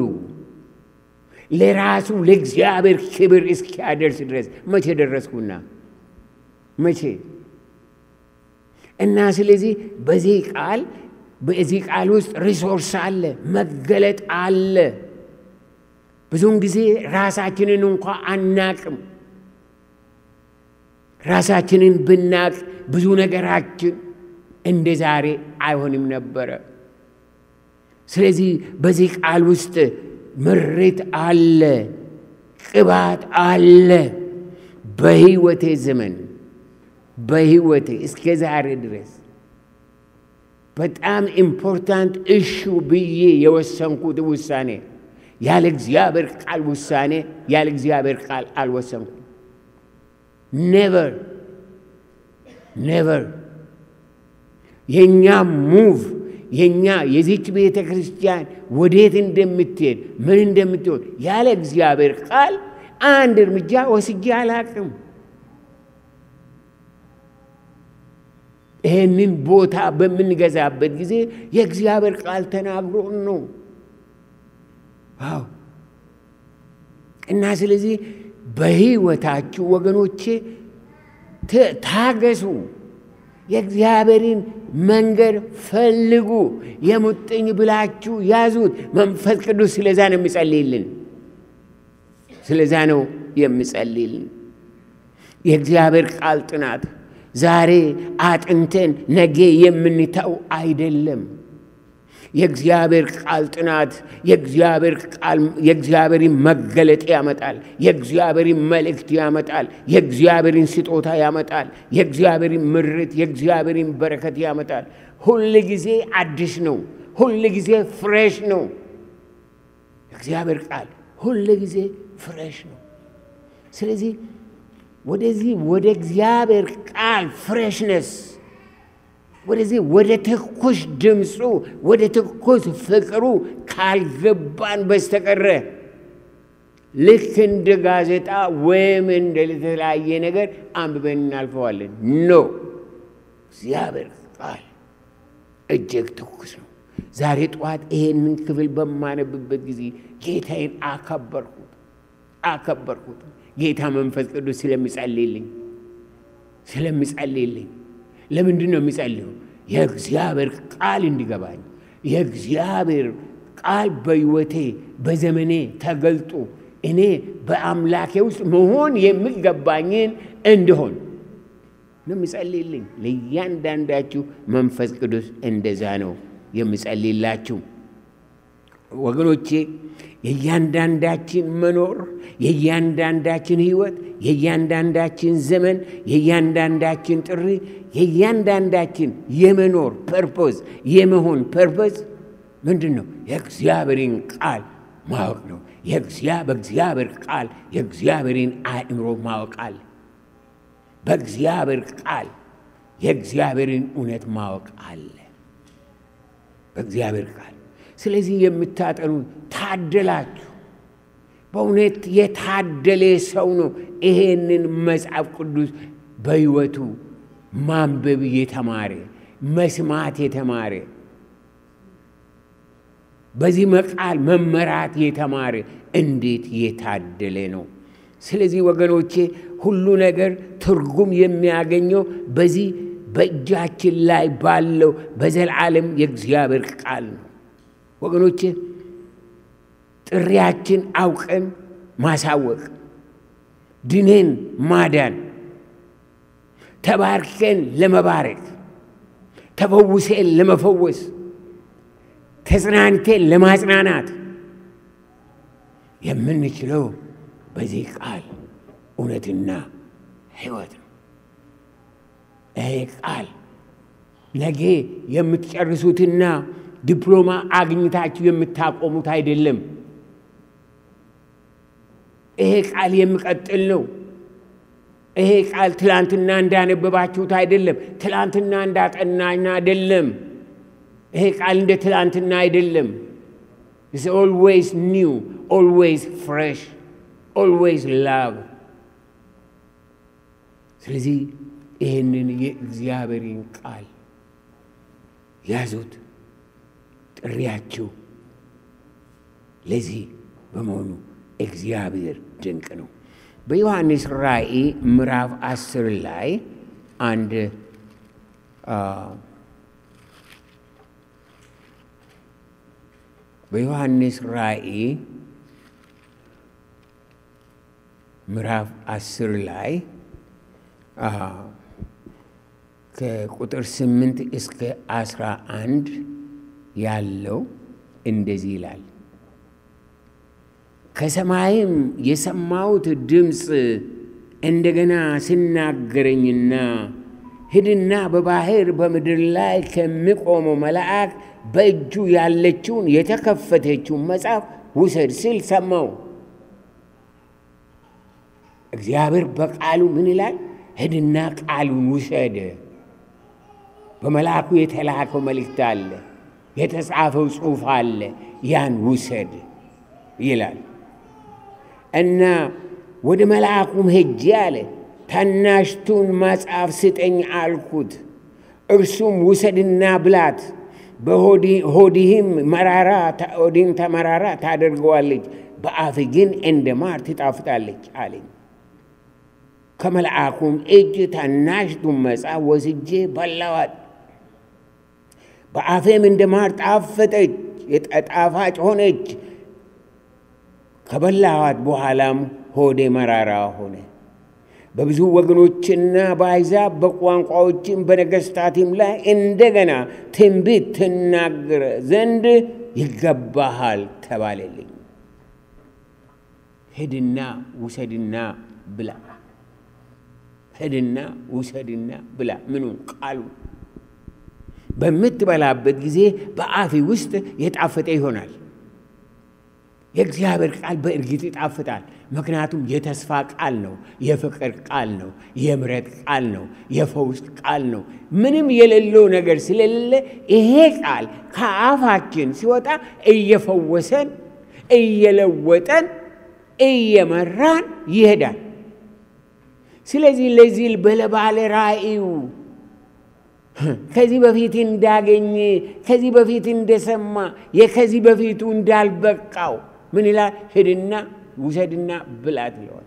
ለራሱ ለእግዚአብሔር ክብር እስኪያደርስ ድረስ መቼ ደረስኩና መቼ እና ስለዚህ በዚህ ቃል በዚህ ቃል ውስጥ ሪሶርስ አለ፣ መገለጥ አለ። ብዙውን ጊዜ ራሳችንን እንኳ አናቅም። ራሳችንን ብናቅ ብዙ ነገራችን እንደ ዛሬ አይሆንም ነበረ። ስለዚህ በዚህ ቃል ውስጥ ምሬት አለ፣ ቅባት አለ። በህይወቴ ዘመን በህይወቴ እስከ ዛሬ ድረስ በጣም ኢምፖርታንት እሹ ብዬ የወሰንኩት ውሳኔ ያለ እግዚአብሔር ቃል ውሳኔ ያለ እግዚአብሔር ቃል አልወሰንኩም። ኔቨር ኔቨር የእኛ ሙቭ የእኛ የዚች ቤተ ክርስቲያን ወዴት እንደምትሄድ ምን እንደምትሆን ያለ እግዚአብሔር ቃል አንድ እርምጃ ወስጄ አላቅም። ይህንን ቦታ በምንገዛበት ጊዜ የእግዚአብሔር ቃል ተናግሮን ነው። አዎ እና ስለዚህ በህይወታችሁ ወገኖቼ ታገሱ። የእግዚአብሔርን መንገድ ፈልጉ። የሙጥኝ ብላችሁ ያዙት። መንፈስ ቅዱስ ስለዛ ነው የሚጸልይልን፣ ስለዛ ነው የሚጸልይልን። የእግዚአብሔር ቃል ጥናት ዛሬ አጥንተን ነገ የምንተው አይደለም። የእግዚአብሔር ቃል ጥናት የእግዚአብሔር ቃል የእግዚአብሔርን መገለጥ ያመጣል። የእግዚአብሔርን መልእክት ያመጣል። የእግዚአብሔርን ስጦታ ያመጣል። የእግዚአብሔርን ምርት፣ የእግዚአብሔርን በረከት ያመጣል። ሁል ጊዜ አዲስ ነው። ሁል ጊዜ ፍሬሽ ነው። የእግዚአብሔር ቃል ሁል ጊዜ ፍሬሽ ነው። ስለዚህ ወደዚህ ወደ እግዚአብሔር ቃል ፍሬሽነስ ወደዚህ ወደ ትኩስ ድምፁ ወደ ትኩስ ፍቅሩ ካልገባን በስተቀረ ልክ እንደ ጋዜጣ ወይም እንደ የተለያየ ነገር አንብበን እናልፈዋለን። ኖ እግዚአብሔር ቃል እጅግ ትኩስ ነው። ዛሬ ጠዋት ይሄንን ክፍል በማነብበት ጊዜ ጌታዬን አከበርኩት አከበርኩት። ጌታ መንፈስ ቅዱስ ስለሚጸልይልኝ ስለሚጸልይልኝ ለምንድን ነው የሚጸልየው? የእግዚአብሔር ቃል እንዲገባኝ የእግዚአብሔር ቃል በሕይወቴ በዘመኔ ተገልጦ እኔ በአምላኬ ውስጥ መሆን የሚገባኝን እንድሆን ነው የምጸልይልኝ። ለእያንዳንዳችሁ መንፈስ ቅዱስ እንደዛ ነው የምጸልይላችሁ ወገኖቼ። የእያንዳንዳችን መኖር፣ የእያንዳንዳችን ሕይወት፣ የእያንዳንዳችን ዘመን፣ የእያንዳንዳችን ጥሪ፣ የእያንዳንዳችን የመኖር ፐርፖዝ የመሆን ፐርፖዝ ምንድን ነው? የእግዚአብሔርን ቃል ማወቅ ነው። በእግዚአብሔር ቃል የእግዚአብሔርን አእምሮ ማወቅ አለ። በእግዚአብሔር ቃል የእግዚአብሔርን እውነት ማወቅ አለ። በእግዚአብሔር ቃል ስለዚህ የምታጠኑ ታደላችሁ። በእውነት የታደለ ሰው ነው ይሄንን መጽሐፍ ቅዱስ በሕይወቱ ማንበብ የተማረ መስማት የተማረ በዚህ መቃል መመራት የተማረ እንዴት የታደለ ነው! ስለዚህ ወገኖቼ ሁሉ ነገር ትርጉም የሚያገኘው በዚህ በእጃችን ላይ ባለው በዘላለም የእግዚአብሔር ቃል ነው። ወገኖቼ ጥሪያችን አውቀን ማሳወቅ፣ ድኔን ማዳን፣ ተባርከን ለመባረክ፣ ተፈውሴን ለመፈወስ፣ ተጽናንቴን ለማጽናናት የምንችለው በዚህ ቃል እውነትና ሕይወት ነው። ይሄ ቃል ነገ የምትጨርሱትና ዲፕሎማ አግኝታችሁ የምታቆሙት አይደለም። ይሄ ቃል የሚቀጥል ነው። ይሄ ቃል ትላንትና እንዳነበባችሁት አይደለም። ትላንትና እንዳጠናኝ አይደለም። ይሄ ቃል እንደ ትላንትና አይደለም። ኢትስ ኦልዌይስ ኒው ኦልዌይስ ፍሬሽ ኦልዌይስ ላቭ። ስለዚህ ይህንን የእግዚአብሔርን ቃል ያዙት። ጥሪያችሁ ለዚህ በመሆኑ እግዚአብሔር ድንቅ ነው። በዮሐንስ ራእይ ምዕራፍ አስር ላይ አንድ በዮሐንስ ራእይ ምዕራፍ አስር ላይ ከቁጥር ስምንት እስከ አስራ አንድ ያለው እንደዚህ ይላል። ከሰማይም የሰማሁት ድምፅ እንደገና ሲናገረኝና ሂድና በባሕር በምድር ላይ ከሚቆመው መልአክ በእጁ ያለችውን የተከፈተችውን መጽሐፍ ውሰድ ሲል ሰማው። እግዚአብሔር በቃሉ ምን ይላል? ሂድና ቃሉን ውሰድ። በመልአኩ የተላከው መልእክት አለ፣ የተጻፈው ጽሑፍ አለ፣ ያን ውሰድ ይላል እና ወደ መልአኩም ሄጄ አለ ታናሽቱን መጽሐፍ ስጠኝ አልኩት። እርሱም ውሰድና ብላት፣ በሆድህም መራራ ሆድህም ተመራራ ታደርገዋለች፣ በአፍ ግን እንደ ማር ትጣፍጣለች አለኝ። ከመልአኩም እጅ ታናሽቱን መጽሐፍ ወስጄ በላዋት፣ በአፌም እንደ ማር ጣፈጠች፣ ጣፋጭ ሆነች። ከበላዋት በኋላም ሆዴ መራራ ሆነ። በብዙ ወገኖችና በአሕዛብ በቋንቋዎችም በነገሥታትም ላይ እንደገና ትንቢት ትናገር ዘንድ ይገባሃል ተባለልኝ። ሂድና ውሰድና ብላ፣ ሂድና ውሰድና ብላ። ምኑን? ቃሉ በምትበላበት ጊዜ በአፊ ውስጥ የጣፈጠ ይሆናል። የእግዚአብሔር ቃል በእርግጥ ይጣፍጣል። ምክንያቱም የተስፋ ቃል ነው፣ የፍቅር ቃል ነው፣ የምሕረት ቃል ነው፣ የፈውስ ቃል ነው። ምንም የሌለው ነገር ስለሌለ ይሄ ቃል ከአፋችን ሲወጣ እየፈወሰን፣ እየለወጠን፣ እየመራን ይሄዳል። ስለዚህ ለዚህ በለባለ ራእዩ ከዚህ በፊት እንዳገኘ ከዚህ በፊት እንደሰማ የከዚህ በፊቱ እንዳልበቃው ምን ይላል? ሂድና ውሰድና ብላት ይለዋል።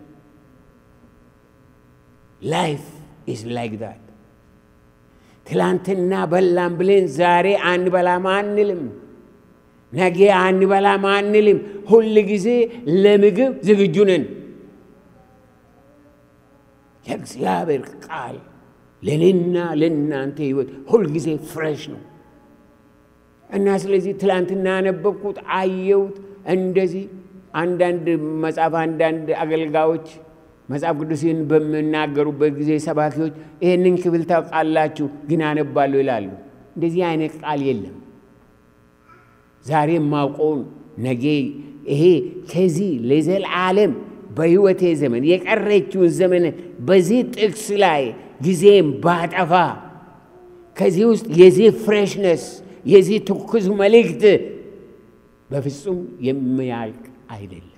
ላይፍ ኢዝ ላይክ ዛት። ትላንትና በላም ብለን ዛሬ አንበላም አንልም። ነገ አንበላም አንልም። ሁል ጊዜ ለምግብ ዝግጁ ነን። የእግዚአብሔር ቃል ለእኔና ለእናንተ ሕይወት ሁልጊዜ ፍሬሽ ነው እና ስለዚህ ትላንትና ያነበብኩት አየሁት። እንደዚህ አንዳንድ መጽሐፍ አንዳንድ አገልጋዮች መጽሐፍ ቅዱስን በሚናገሩበት ጊዜ ሰባኪዎች ይህንን ክፍል ታውቃላችሁ ግን አነባለሁ ይላሉ። እንደዚህ አይነት ቃል የለም። ዛሬ የማውቀውን ነገ ይሄ ከዚህ ለዘላለም በሕይወቴ ዘመን የቀረችውን ዘመን በዚህ ጥቅስ ላይ ጊዜም ባጠፋ ከዚህ ውስጥ የዚህ ፍሬሽነስ የዚህ ትኩስ መልእክት በፍጹም የሚያልቅ አይደለም፣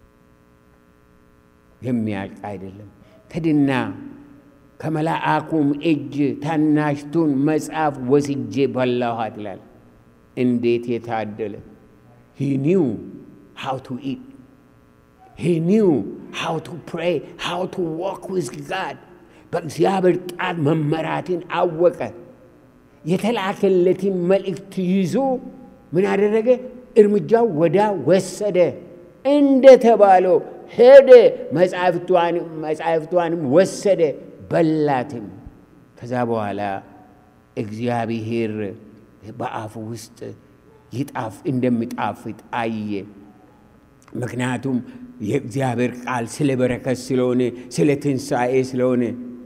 የሚያልቅ አይደለም። ከድና ከመልአኩም እጅ ታናሽቱን መጽሐፍ ወስጄ በላኋት ይላል። እንዴት የታደለ! ሂ ኒው ሃው ቱ ኢት ሂ ኒው ሃው ቱ ፕሬይ ሃው ቱ ዋክ ዊዝ ጋድ በእግዚአብሔር ጣት መመራትን አወቀ። የተላከለትን መልእክት ይዞ ምን አደረገ? እርምጃው ወዳ ወሰደ። እንደተባለው ሄደ፣ መጻሕፍቷንም ወሰደ፣ በላትም። ከዛ በኋላ እግዚአብሔር በአፉ ውስጥ ይጣፍ እንደሚጣፍጥ አየ። ምክንያቱም የእግዚአብሔር ቃል ስለ በረከት ስለሆነ ስለ ትንሣኤ ስለሆነ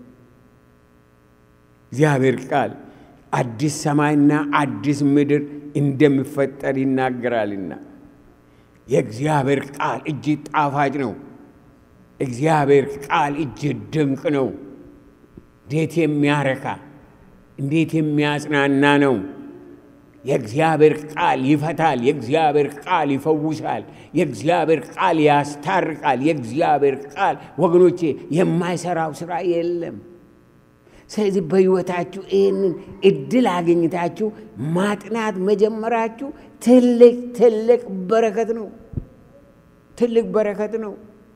እግዚአብሔር ቃል አዲስ ሰማይና አዲስ ምድር እንደሚፈጠር ይናገራልና የእግዚአብሔር ቃል እጅግ ጣፋጭ ነው። እግዚአብሔር ቃል እጅግ ድንቅ ነው። እንዴት የሚያረካ እንዴት የሚያጽናና ነው። የእግዚአብሔር ቃል ይፈታል። የእግዚአብሔር ቃል ይፈውሳል። የእግዚአብሔር ቃል ያስታርቃል። የእግዚአብሔር ቃል ወገኖቼ የማይሰራው ስራ የለም። ስለዚህ በሕይወታችሁ ይህንን እድል አገኝታችሁ ማጥናት መጀመራችሁ ትልቅ ትልቅ በረከት ነው። ትልቅ በረከት ነው።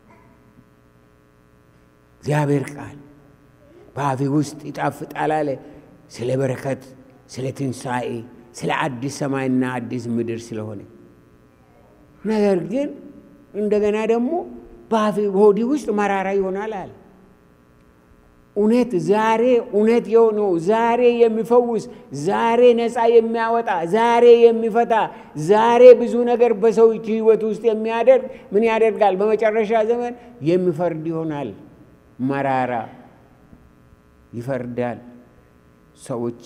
እግዚአብሔር ቃል በአፌ ውስጥ ይጣፍጣል አለ። ስለ በረከት፣ ስለ ትንሣኤ፣ ስለ አዲስ ሰማይና አዲስ ምድር ስለሆነ ነገር ግን እንደገና ደግሞ በአፌ ሆዲ ውስጥ መራራ ይሆናል አለ። እውነት ዛሬ እውነት የሆነው ዛሬ የሚፈውስ ዛሬ ነፃ የሚያወጣ ዛሬ የሚፈታ ዛሬ ብዙ ነገር በሰው ሕይወት ውስጥ የሚያደርግ ምን ያደርጋል? በመጨረሻ ዘመን የሚፈርድ ይሆናል። መራራ ይፈርዳል። ሰዎች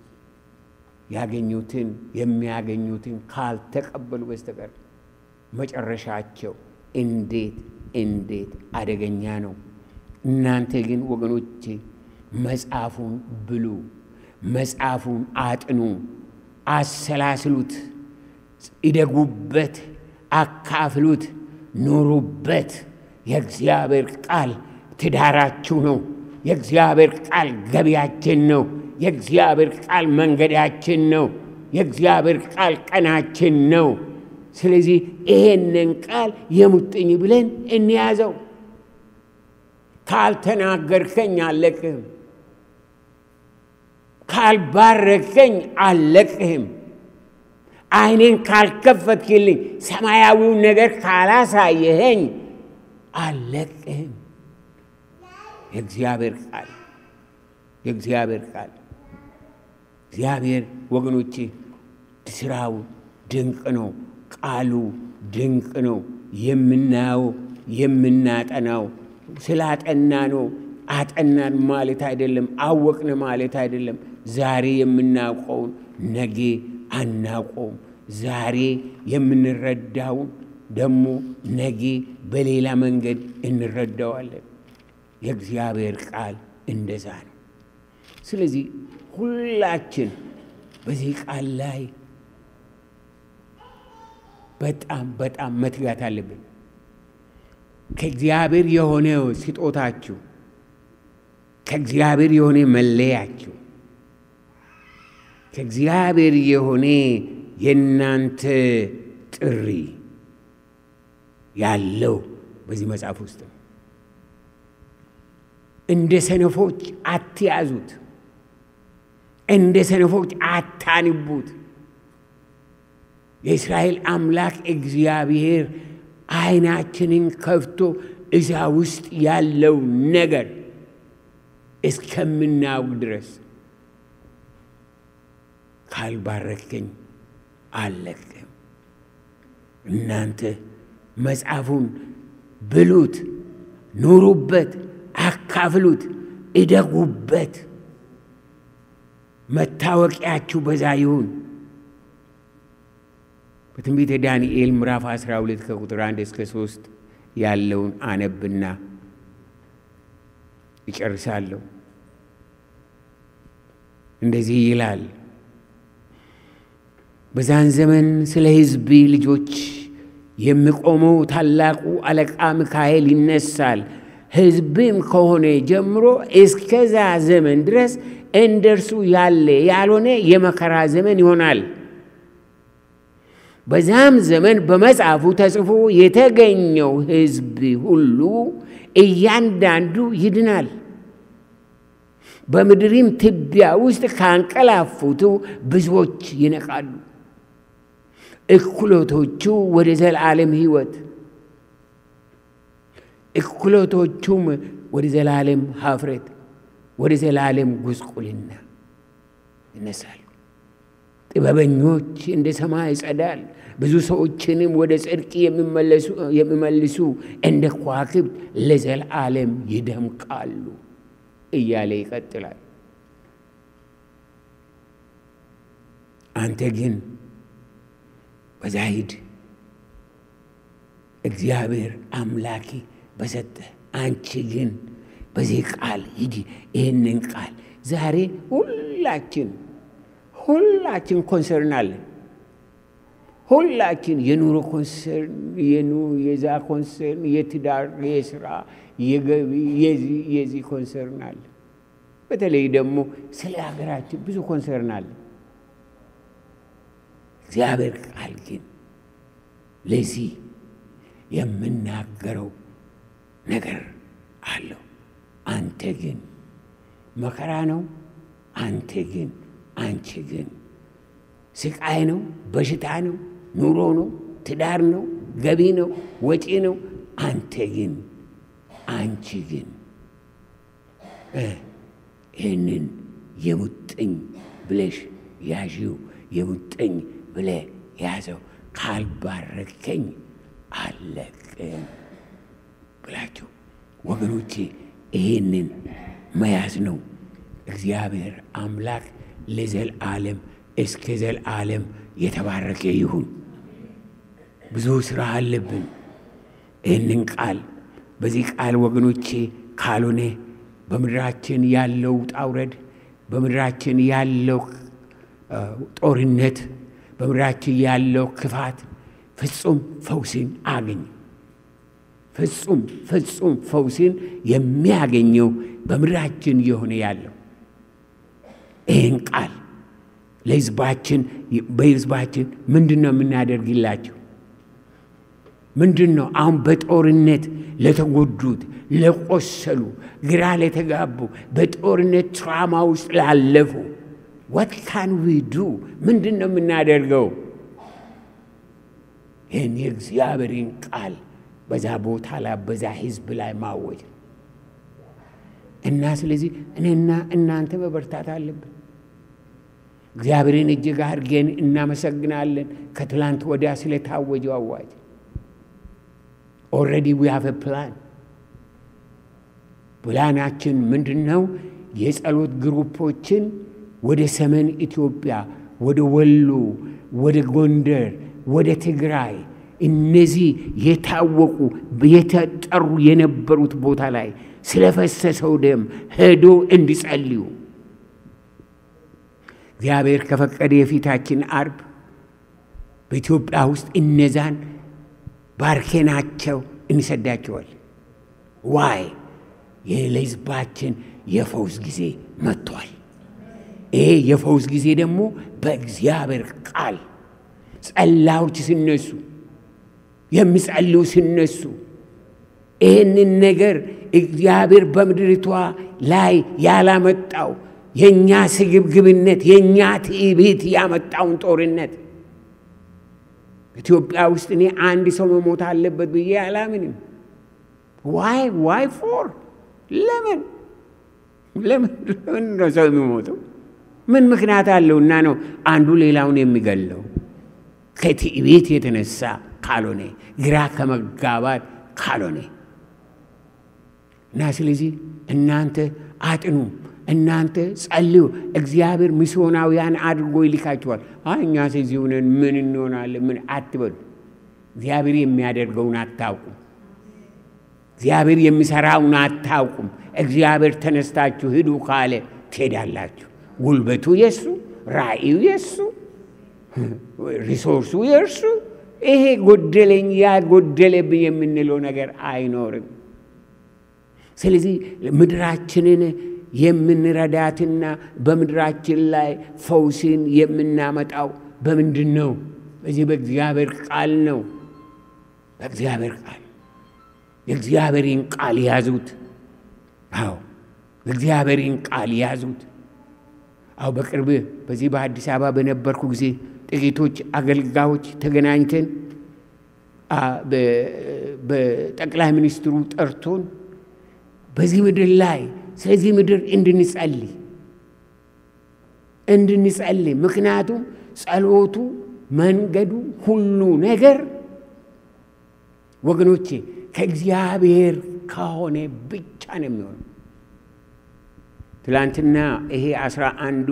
ያገኙትን የሚያገኙትን ካልተቀበሉ በስተቀር መጨረሻቸው እንዴት እንዴት አደገኛ ነው። እናንተ ግን ወገኖቼ መጽሐፉን ብሉ፣ መጽሐፉን አጥኑ፣ አሰላስሉት፣ ይደጉበት፣ አካፍሉት፣ ኑሩበት። የእግዚአብሔር ቃል ትዳራችሁ ነው። የእግዚአብሔር ቃል ገቢያችን ነው። የእግዚአብሔር ቃል መንገዳችን ነው። የእግዚአብሔር ቃል ቀናችን ነው። ስለዚህ ይሄንን ቃል የሙጥኝ ብለን እንያዘው። ካልተናገርከኝ አልለቅህም፣ ካልባረከኝ አልለቅህም፣ ዓይኔን ካልከፈትክልኝ፣ ሰማያዊውን ነገር ካላሳየኸኝ አልለቅህም። የእግዚአብሔር ቃል የእግዚአብሔር ቃል እግዚአብሔር ወገኖቼ ስራው ድንቅ ነው። ቃሉ ድንቅ ነው። የምናየው የምናጠናው ስላጠና ነው። አጠናን ማለት አይደለም፣ አወቅን ማለት አይደለም። ዛሬ የምናውቀውን ነገ አናውቀውም። ዛሬ የምንረዳውን ደግሞ ነገ በሌላ መንገድ እንረዳዋለን። የእግዚአብሔር ቃል እንደዛ ነው። ስለዚህ ሁላችን በዚህ ቃል ላይ በጣም በጣም መትጋት አለብን። ከእግዚአብሔር የሆነ ስጦታችሁ፣ ከእግዚአብሔር የሆነ መለያችሁ፣ ከእግዚአብሔር የሆነ የእናንተ ጥሪ ያለው በዚህ መጽሐፍ ውስጥ ነው። እንደ ሰነፎች አትያዙት፣ እንደ ሰነፎች አታንቡት። የእስራኤል አምላክ እግዚአብሔር ዓይናችንን ከፍቶ እዛ ውስጥ ያለው ነገር እስከምናውቅ ድረስ ካልባረከኝ አልለቅም። እናንተ መጽሐፉን ብሉት፣ ኑሩበት፣ አካፍሉት፣ እደጉበት። መታወቂያችሁ በዛ ይሁን። በትንቢተ ዳንኤል ምዕራፍ 12 ከቁጥር 1 እስከ 3 ያለውን አነብና ይጨርሳለሁ። እንደዚህ ይላል። በዛን ዘመን ስለ ሕዝብ ልጆች የሚቆመው ታላቁ አለቃ ሚካኤል ይነሳል። ሕዝብም ከሆነ ጀምሮ እስከዛ ዘመን ድረስ እንደርሱ ያለ ያልሆነ የመከራ ዘመን ይሆናል። በዛም ዘመን በመጽሐፉ ተጽፎ የተገኘው ሕዝብ ሁሉ እያንዳንዱ ይድናል። በምድሪም ትቢያ ውስጥ ካንቀላፉቱ ብዙዎች ይነቃሉ። እኩሎቶቹ ወደ ዘላለም ሕይወት፣ እኩሎቶቹም ወደ ዘላለም ሀፍረት፣ ወደ ዘላለም ጉስቁልና ይነሳሉ። ጥበበኞች እንደ ሰማይ ጸዳል፣ ብዙ ሰዎችንም ወደ ጽድቅ የሚመልሱ እንደ ከዋክብት ለዘላለም ይደምቃሉ እያለ ይቀጥላል። አንተ ግን በዛ ሂድ፣ እግዚአብሔር አምላኪ በሰጠ አንቺ ግን በዚህ ቃል ሂዲ። ይህንን ቃል ዛሬ ሁላችን ሁላችን ኮንሰርን አለን። ሁላችን የኑሮ ኮንሰርን፣ የዛ ኮንሰርን፣ የትዳር፣ የስራ፣ የገቢ የዚህ ኮንሰርን አለ። በተለይ ደግሞ ስለ ሀገራችን ብዙ ኮንሰርን አለ። እግዚአብሔር ቃል ግን ለዚህ የምናገረው ነገር አለው። አንተ ግን መከራ ነው። አንተ ግን አንቺ ግን ስቃይ ነው፣ በሽታ ነው፣ ኑሮ ነው፣ ትዳር ነው፣ ገቢ ነው፣ ወጪ ነው። አንተ ግን አንቺ ግን ይህንን የሙጥኝ ብለሽ ያዢው የሙጥኝ ብለ ያዘው ካልባረከኝ አለቅም ብላችሁ ወገኖቼ ይህንን መያዝ ነው። እግዚአብሔር አምላክ ለዘልዓለም እስከ ዘልዓለም የተባረከ ይሁን። ብዙ ስራ አለብን። ይህንን ቃል በዚህ ቃል ወገኖቼ ካልሆነ በምድራችን ያለው ውጣ ውረድ፣ በምድራችን ያለው ጦርነት፣ በምድራችን ያለው ክፋት ፍጹም ፈውስን አገኝ። ፍጹም ፍጹም ፈውስን የሚያገኘው በምድራችን የሆነ ያለው ይህን ቃል ለሕዝባችን በሕዝባችን ምንድን ነው የምናደርግላቸው? ምንድን ነው አሁን በጦርነት ለተጎዱት፣ ለቆሰሉ፣ ግራ ለተጋቡ፣ በጦርነት ትራማ ውስጥ ላለፉ ወት ካን ዊ ዱ ምንድን ነው የምናደርገው? ይህን የእግዚአብሔርን ቃል በዛ ቦታ ላይ በዛ ህዝብ ላይ ማወጅ እና ስለዚህ እኔና እናንተ መበርታት አለብን። እግዚአብሔርን እጅግ አድርገን እናመሰግናለን። ከትላንት ወዲያ ስለታወጀው አዋጅ ኦልሬዲ ዊ ሃቭ ፕላን። ፕላናችን ምንድን ነው? የጸሎት ግሩፖችን ወደ ሰሜን ኢትዮጵያ፣ ወደ ወሎ፣ ወደ ጎንደር፣ ወደ ትግራይ እነዚህ የታወቁ የተጠሩ የነበሩት ቦታ ላይ ስለፈሰሰው ደም ሄዶ እንዲጸልዩ እግዚአብሔር ከፈቀደ የፊታችን አርብ በኢትዮጵያ ውስጥ እነዛን ባርኬናቸው እንሰዳቸዋል። ዋይ ለሕዝባችን የፈውስ ጊዜ መጥቷል። ይሄ የፈውስ ጊዜ ደግሞ በእግዚአብሔር ቃል ጸላዮች ሲነሱ የሚጸልዩ ሲነሱ ይህንን ነገር እግዚአብሔር በምድሪቷ ላይ ያላመጣው የእኛ ስግብግብነት የእኛ ትዕቢት ያመጣውን ጦርነት ኢትዮጵያ ውስጥ እኔ አንድ ሰው መሞት አለበት ብዬ አላምንም። ዋይ ዋይ ፎር ለምን ለምን ለምን ነው ሰው የሚሞተው? ምን ምክንያት አለውና ነው አንዱ ሌላውን የሚገለው? ከትዕቢት የተነሳ ካልሆነ ግራ ከመጋባት ካልሆነ እና ስለዚህ እናንተ አጥኑ፣ እናንተ ጸልዩ። እግዚአብሔር ሚስዮናውያን አድርጎ ይልካችኋል። አይ እኛስ እዚህ ሆነን ምን እንሆናለን? ምን አትበሉ። እግዚአብሔር የሚያደርገውን አታውቁም። እግዚአብሔር የሚሰራውን አታውቁም። እግዚአብሔር ተነስታችሁ ሂዱ ካለ ትሄዳላችሁ። ጉልበቱ የሱ፣ ራእዩ የሱ፣ ሪሶርሱ የእርሱ። ይሄ ጎደለኝ ያ ጎደለብኝ የምንለው ነገር አይኖርም። ስለዚህ ምድራችንን የምንረዳትና በምድራችን ላይ ፈውስን የምናመጣው በምንድን ነው? በዚህ በእግዚአብሔር ቃል ነው። በእግዚአብሔር ቃል የእግዚአብሔርን ቃል ያዙት። አዎ የእግዚአብሔርን ቃል ያዙት። አዎ በቅርብ በዚህ በአዲስ አበባ በነበርኩ ጊዜ ጥቂቶች አገልጋዮች ተገናኝተን በጠቅላይ ሚኒስትሩ ጠርቶን በዚህ ምድር ላይ ስለዚህ ምድር እንድንጸልይ እንድንጸልይ ምክንያቱም ጸሎቱ መንገዱ ሁሉ ነገር ወገኖቼ ከእግዚአብሔር ከሆነ ብቻ ነው የሚሆነው። ትላንትና ይሄ አስራ አንዱ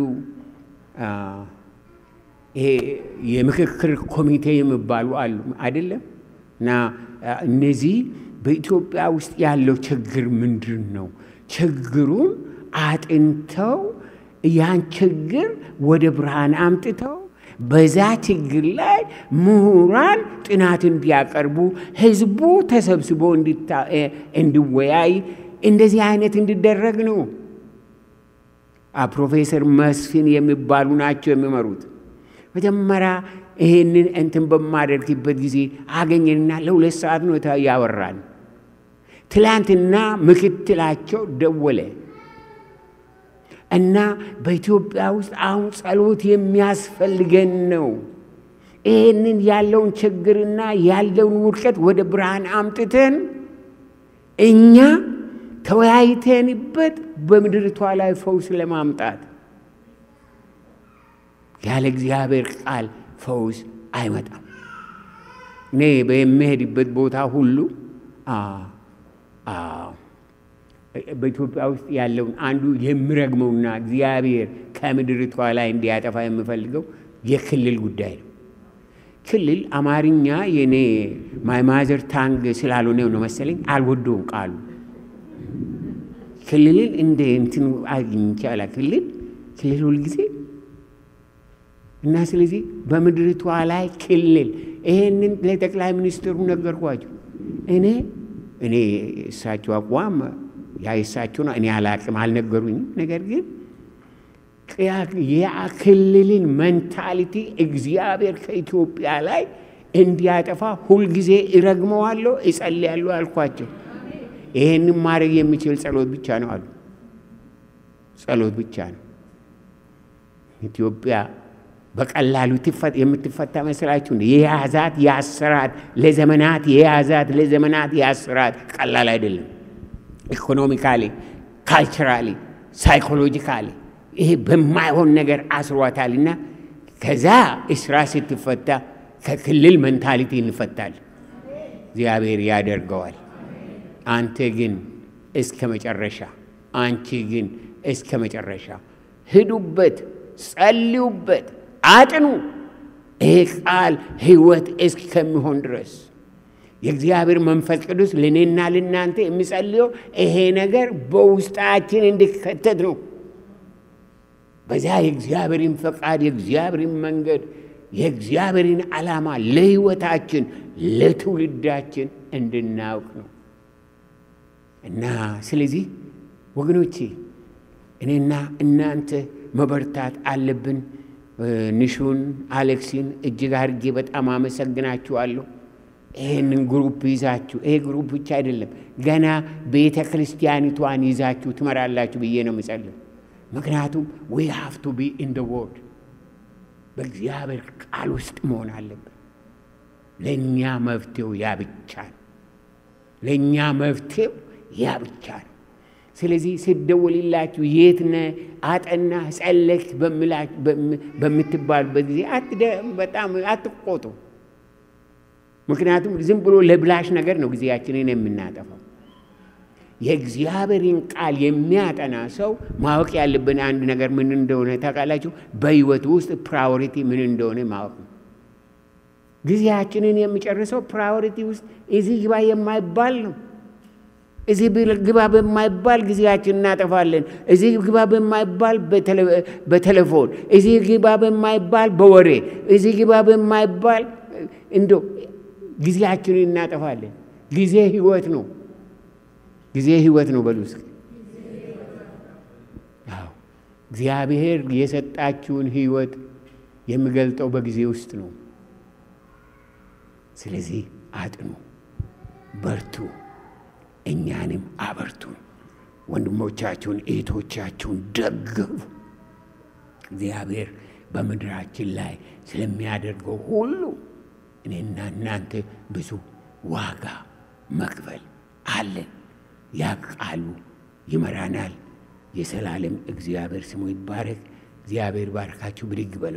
ይሄ የምክክር ኮሚቴ የሚባሉ አሉ አይደለም እና እነዚህ በኢትዮጵያ ውስጥ ያለው ችግር ምንድን ነው? ችግሩን አጥንተው ያን ችግር ወደ ብርሃን አምጥተው በዛ ችግር ላይ ምሁራን ጥናት እንዲያቀርቡ ህዝቡ ተሰብስቦ እንዲወያይ እንደዚህ አይነት እንዲደረግ ነው። ፕሮፌሰር መስፍን የሚባሉ ናቸው የሚመሩት። መጀመሪያ ይሄንን እንትን በማደርግበት ጊዜ አገኘንና ለሁለት ሰዓት ነው ያወራን። ትላንትና ምክትላቸው ደወለ እና በኢትዮጵያ ውስጥ አሁን ጸሎት የሚያስፈልገን ነው። ይህንን ያለውን ችግርና ያለውን ውድቀት ወደ ብርሃን አምጥተን እኛ ተወያይተንበት በምድርቷ ላይ ፈውስ ለማምጣት ያለ እግዚአብሔር ቃል ፈውስ አይመጣም። እኔ በሚሄድበት ቦታ ሁሉ በኢትዮጵያ ውስጥ ያለውን አንዱ የሚረግመውና እግዚአብሔር ከምድርቷ ላይ እንዲያጠፋ የምፈልገው የክልል ጉዳይ ነው። ክልል አማርኛ የኔ ማይማዘር ታንግ ስላልሆነ ነው መሰለኝ አልወደውም ቃሉ። ክልልን እንደ እንትን አግኝቼ አላ ክልል ክልል ሁልጊዜ እና ስለዚህ በምድርቷ ላይ ክልል ይሄንን ለጠቅላይ ሚኒስትሩ ነገርኳቸው። እኔ እኔ እሳቸው አቋም ያ የእሳቸው ነው፣ እኔ አላቅም፣ አልነገሩኝም። ነገር ግን ያ ክልልን ሜንታሊቲ እግዚአብሔር ከኢትዮጵያ ላይ እንዲያጠፋ ሁልጊዜ እረግመዋለሁ፣ እጸልያለሁ አልኳቸው። ይሄንን ማድረግ የሚችል ጸሎት ብቻ ነው አሉ። ጸሎት ብቻ ነው። ኢትዮጵያ በቀላሉ የምትፈታ መስላችሁ? የያዛት ያስራት ለዘመናት የያዛት ለዘመናት ያስራት ቀላል አይደለም። ኢኮኖሚካሊ፣ ካልቸራሊ፣ ሳይኮሎጂካሊ ይሄ በማይሆን ነገር አስሯታልና ከዛ እስራ ስትፈታ ከክልል መንታሊቲ እንፈታል። እግዚአብሔር ያደርገዋል። አንተ ግን እስከ መጨረሻ፣ አንቺ ግን እስከ መጨረሻ ሂዱበት፣ ጸልዩበት፣ አጥኑ። ይሄ ቃል ሕይወት እስከሚሆን ድረስ የእግዚአብሔር መንፈስ ቅዱስ ለእኔና ለእናንተ የሚጸልየው ይሄ ነገር በውስጣችን እንዲከተት ነው። በዚያ የእግዚአብሔርን ፈቃድ፣ የእግዚአብሔርን መንገድ፣ የእግዚአብሔርን ዓላማ ለሕይወታችን ለትውልዳችን እንድናውቅ ነው እና ስለዚህ ወገኖቼ እኔና እናንተ መበርታት አለብን። ንሹን አሌክሲን እጅግ አድርጌ በጣም አመሰግናችኋለሁ። ይህንን ግሩፕ ይዛችሁ ይሄ ግሩፕ ብቻ አይደለም ገና ቤተ ክርስቲያኒቷን ይዛችሁ ትመራላችሁ ብዬ ነው የምጸልም። ምክንያቱም ዊ ሃቭ ቱ ቢ ኢን ደ ወርድ በእግዚአብሔር ቃል ውስጥ መሆን አለብን። ለእኛ መፍትሄው ያ ብቻ ነው። ለእኛ መፍትሄው ያ ብቻ ነው። ስለዚህ ስደውልላችሁ የት ነህ አጠና ጸለክ በምትባሉበት ጊዜ በጣም አትቆጡ። ምክንያቱም ዝም ብሎ ለብላሽ ነገር ነው ጊዜያችንን የምናጠፋው። የእግዚአብሔርን ቃል የሚያጠና ሰው ማወቅ ያለብን አንድ ነገር ምን እንደሆነ ታውቃላችሁ? በሕይወቱ ውስጥ ፕራዮሪቲ ምን እንደሆነ ማወቅ ነው። ጊዜያችንን የሚጨርሰው ፕራዮሪቲ ውስጥ እዚህ ግባ የማይባል ነው። እዚህ ግባ በማይባል ጊዜያችን እናጠፋለን። እዚህ ግባ በማይባል በቴሌፎን፣ እዚህ ግባ በማይባል በወሬ፣ እዚህ ግባ በማይባል እንዶ ጊዜያችንን እናጠፋለን። ጊዜ ህይወት ነው። ጊዜ ህይወት ነው። በሉ እስኪ አዎ፣ እግዚአብሔር የሰጣችሁን ህይወት የሚገልጠው በጊዜ ውስጥ ነው። ስለዚህ አጥኑ፣ በርቱ፣ እኛንም አበርቱን። ወንድሞቻችሁን እህቶቻችሁን ደግፉ። እግዚአብሔር በምድራችን ላይ ስለሚያደርገው ሁሉ እኔና እናንተ ብዙ ዋጋ መክፈል አለን። ያ ቃሉ ይመራናል። የሰላለም እግዚአብሔር ስሙ ይባረክ። እግዚአብሔር ባርካችሁ። ብድግ በሉ።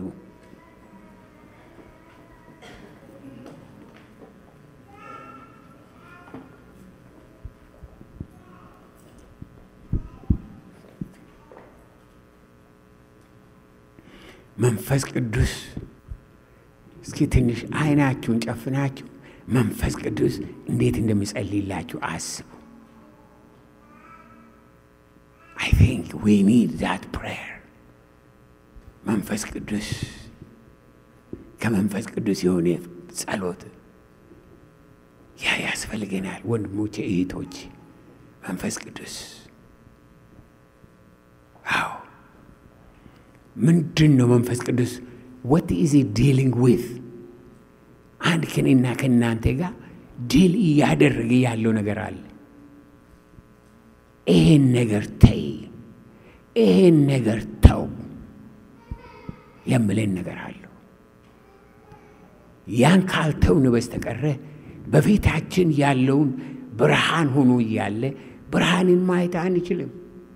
መንፈስ ቅዱስ እስኪ ትንሽ አይናችሁን ጨፍናችሁ መንፈስ ቅዱስ እንዴት እንደሚጸልይላችሁ አስቡ። አይ ቲንክ ዊ ኒድ ዛት ፕሬየር። መንፈስ ቅዱስ ከመንፈስ ቅዱስ የሆነ ጸሎት ያ ያስፈልገናል። ወንድሞቼ እህቶች፣ መንፈስ ቅዱስ አዎ ምንድን ነው መንፈስ ቅዱስ? ወት ኢዝ ዲሊንግ ዊዝ አንድ ከኔና ከእናንተ ጋር ዲል እያደረገ ያለው ነገር አለ። ይሄን ነገር ተይ፣ ይሄን ነገር ተው የምለን ነገር አለው። ያን ካልተውን በስተቀረ በፊታችን ያለውን ብርሃን ሆኖ እያለ ብርሃንን ማየት አንችልም።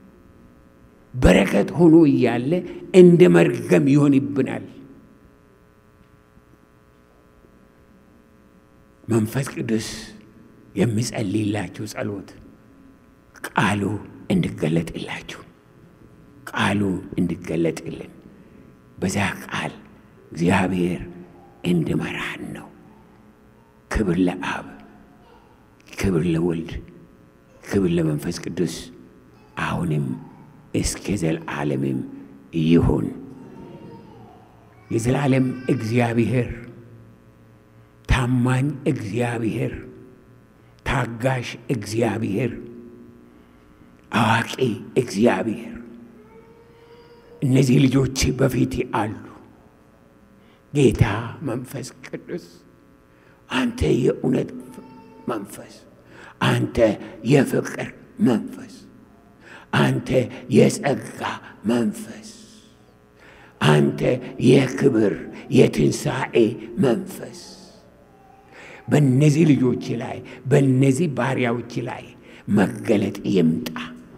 በረከት ሆኖ እያለ እንደ መርገም ይሆንብናል። መንፈስ ቅዱስ የሚጸልይላችሁ ጸሎት ቃሉ እንዲገለጥላችሁ ቃሉ እንዲገለጥልን በዛ ቃል እግዚአብሔር እንዲመራን ነው። ክብር ለአብ፣ ክብር ለወልድ፣ ክብር ለመንፈስ ቅዱስ አሁንም እስከ ዘላለምም ይሁን። የዘላለም እግዚአብሔር ታማኝ እግዚአብሔር፣ ታጋሽ እግዚአብሔር፣ አዋቂ እግዚአብሔር እነዚህ ልጆች በፊት አሉ። ጌታ መንፈስ ቅዱስ አንተ የእውነት መንፈስ፣ አንተ የፍቅር መንፈስ፣ አንተ የጸጋ መንፈስ፣ አንተ የክብር የትንሣኤ መንፈስ በእነዚህ ልጆች ላይ በእነዚህ ባሪያዎች ላይ መገለጥ ይምጣ።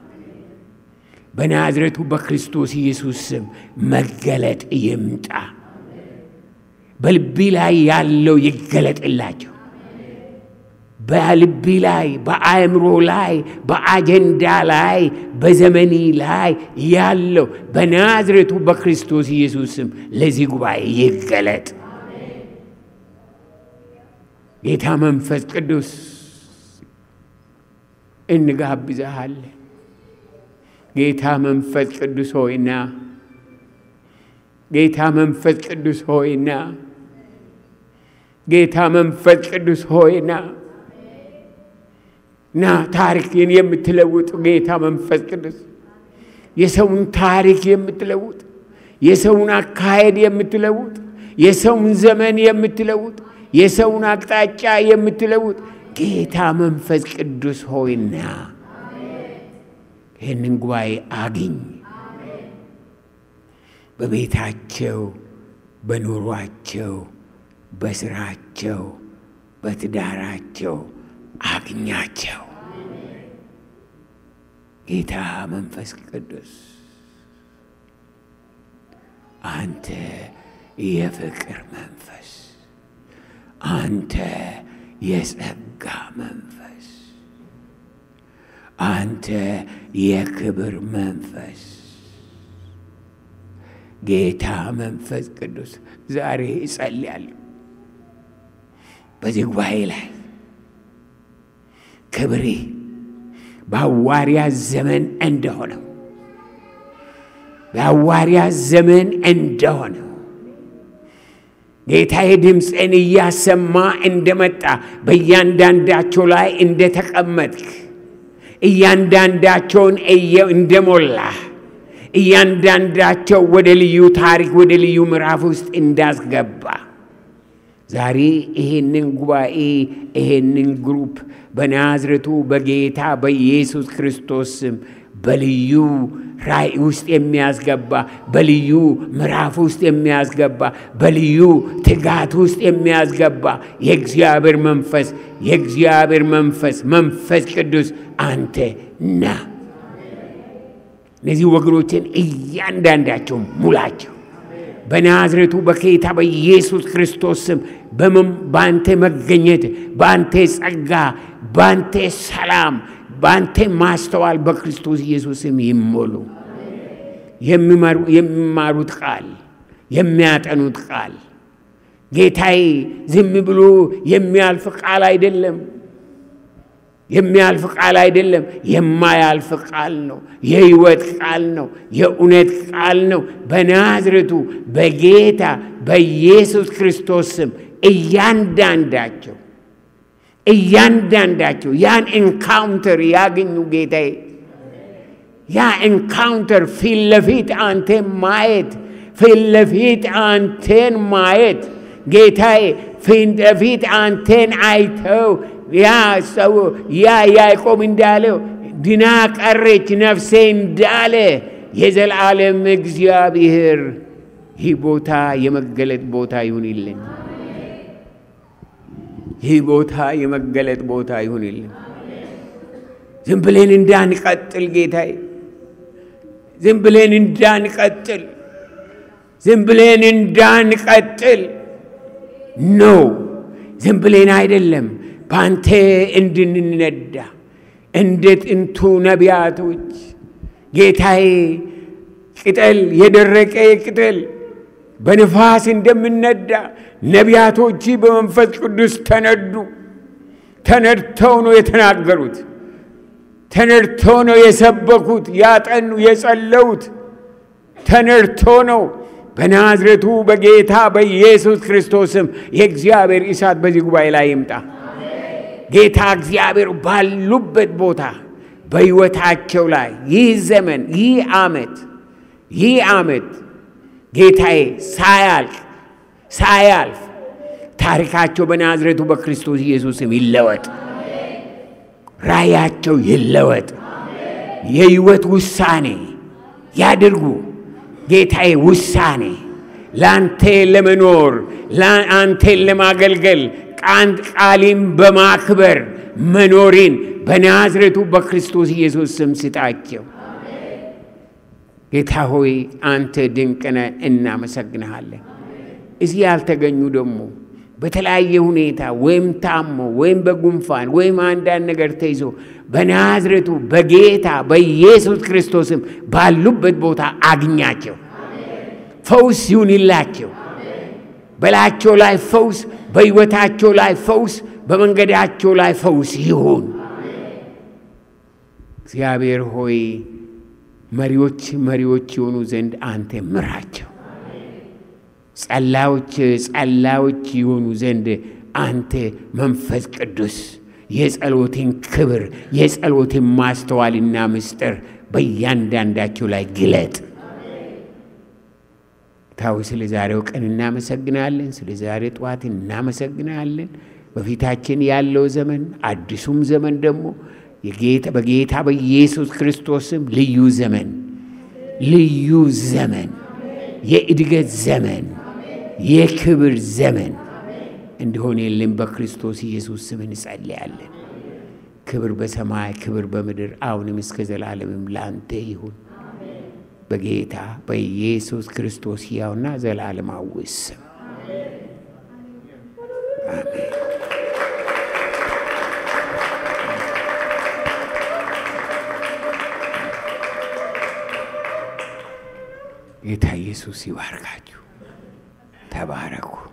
በናዝሬቱ በክርስቶስ ኢየሱስ ስም መገለጥ ይምጣ። በልቢ ላይ ያለው ይገለጥላቸው። በልቢ ላይ፣ በአእምሮ ላይ፣ በአጀንዳ ላይ፣ በዘመኒ ላይ ያለው በናዝሬቱ በክርስቶስ ኢየሱስ ስም ለዚህ ጉባኤ ይገለጥ። ጌታ መንፈስ ቅዱስ እንጋብዛሃለን። ጌታ መንፈስ ቅዱስ ሆይና ጌታ መንፈስ ቅዱስ ሆይና ጌታ መንፈስ ቅዱስ ሆይና ና ታሪክን የምትለውጥ ጌታ መንፈስ ቅዱስ የሰውን ታሪክ የምትለውጥ የሰውን አካሄድ የምትለውጥ የሰውን ዘመን የምትለውጥ የሰውን አቅጣጫ የምትለውጥ ጌታ መንፈስ ቅዱስ ሆይና ይህንን ጉባኤ አግኝ። በቤታቸው፣ በኑሯቸው፣ በስራቸው፣ በትዳራቸው አግኛቸው። ጌታ መንፈስ ቅዱስ አንተ የፍቅር መንፈስ፣ አንተ የጸጋ መንፈስ፣ አንተ የክብር መንፈስ ጌታ መንፈስ ቅዱስ ዛሬ እጸልያለሁ በዚህ ጉባኤ ላይ ክብሬ በሐዋርያ ዘመን እንደሆነው በሐዋርያ ዘመን እንደሆነው ጌታዬ ድምፅን እያሰማ እንደመጣ በእያንዳንዳቸው ላይ እንደተቀመጥክ እያንዳንዳቸውን እንደሞላ እያንዳንዳቸው ወደ ልዩ ታሪክ ወደ ልዩ ምዕራፍ ውስጥ እንዳስገባ ዛሬ ይሄንን ጉባኤ ይሄንን ግሩፕ በናዝረቱ በጌታ በኢየሱስ ክርስቶስ ስም በልዩ ራእይ ውስጥ የሚያስገባ በልዩ ምዕራፍ ውስጥ የሚያስገባ በልዩ ትጋት ውስጥ የሚያስገባ የእግዚአብሔር መንፈስ የእግዚአብሔር መንፈስ መንፈስ ቅዱስ አንተ ና። እነዚህ ወገኖችን እያንዳንዳቸው ሙላቸው በናዝሬቱ በጌታ በኢየሱስ ክርስቶስ ስም በአንተ መገኘት፣ በአንተ ጸጋ፣ በአንተ ሰላም፣ በአንተ ማስተዋል በክርስቶስ ኢየሱስ ስም ይሞሉ። የሚማሩት ቃል የሚያጠኑት ቃል ጌታዬ ዝም ብሎ የሚያልፍ ቃል አይደለም። የሚያልፍ ቃል አይደለም፣ የማያልፍ ቃል ነው። የሕይወት ቃል ነው። የእውነት ቃል ነው። በናዝሬቱ በጌታ በኢየሱስ ክርስቶስ ስም እያንዳንዳቸው እያንዳንዳቸው ያን ኤንካውንተር ያገኙ ጌታዬ፣ ያ ኤንካውንተር ፊት ለፊት አንቴን ማየት ፊት ለፊት አንቴን ማየት ጌታዬ፣ ፊት ለፊት አንቴን አይተው ያ ሰው ያ ያዕቆብ እንዳለው ድና ቀረች ነፍሴ እንዳለ የዘላለም እግዚአብሔር ይህ ቦታ የመገለጥ ቦታ ይሁንልን። ይህ ቦታ የመገለጥ ቦታ ይሁንልን። ዝም ብለን እንዳንቀጥል ጌታዬ፣ ዝም ብለን እንዳንቀጥል፣ ዝም ብለን እንዳንቀጥል ነው። ዝም ብለን አይደለም በአንተ እንድንነዳ እንደ ጥንቱ ነቢያቶች ጌታዬ፣ ቅጠል የደረቀ ቅጠል በንፋስ እንደምነዳ ነቢያቶች በመንፈስ ቅዱስ ተነዱ። ተነድተው ነው የተናገሩት። ተነድተው ነው የሰበኩት፣ ያጠኑ፣ የጸለዩት። ተነድቶ ነው። በናዝሬቱ በጌታ በኢየሱስ ክርስቶስም የእግዚአብሔር እሳት በዚህ ጉባኤ ላይ ይምጣ። ጌታ እግዚአብሔር ባሉበት ቦታ በሕይወታቸው ላይ ይህ ዘመን ይህ ዓመት ይህ ዓመት ጌታዬ ሳያልቅ ሳያልፍ ታሪካቸው በናዝሬቱ በክርስቶስ ኢየሱስም ይለወጥ፣ ራእያቸው ይለወጥ፣ የሕይወት ውሳኔ ያድርጉ። ጌታዬ ውሳኔ ለአንተ ለመኖር አንቴን ለማገልገል ቃሊም በማክበር መኖሪን በናዝሬቱ በክርስቶስ ኢየሱስ ስም ስጣቸው። ጌታ ሆይ አንተ ድንቅ ነህ፣ እናመሰግንሃለን። እዚህ ያልተገኙ ደግሞ በተለያየ ሁኔታ ወይም ታሞ ወይም በጉንፋን ወይም አንዳንድ ነገር ተይዞ በናዝሬቱ በጌታ በኢየሱስ ክርስቶስም ባሉበት ቦታ አግኛቸው። ፈውስ ይሁንላቸው። በላያቸው ላይ ፈውስ፣ በሕይወታቸው ላይ ፈውስ፣ በመንገዳቸው ላይ ፈውስ ይሁን። እግዚአብሔር ሆይ መሪዎች መሪዎች የሆኑ ዘንድ አንተ ምራቸው። ጸላዮች ጸላዮች የሆኑ ዘንድ አንተ መንፈስ ቅዱስ የጸሎትን ክብር የጸሎትን ማስተዋልና ምስጢር በእያንዳንዳቸው ላይ ግለጥ። ታዊ ስለ ዛሬው ቀን እናመሰግናለን። ስለ ዛሬ ጠዋት እናመሰግናለን። በፊታችን ያለው ዘመን አዲሱም ዘመን ደግሞ በጌታ በኢየሱስ ክርስቶስም ልዩ ዘመን ልዩ ዘመን የእድገት ዘመን የክብር ዘመን እንዲሆን የለም በክርስቶስ ኢየሱስ ስም እንጸልያለን። ክብር በሰማይ ክብር በምድር አሁንም እስከ ዘላለምም ላንተ ይሁን በጌታ በኢየሱስ ክርስቶስ ሕያውና ዘላለማዊ ስም አሜን። ጌታ ኢየሱስ ይባርካችሁ። ተባረኩ።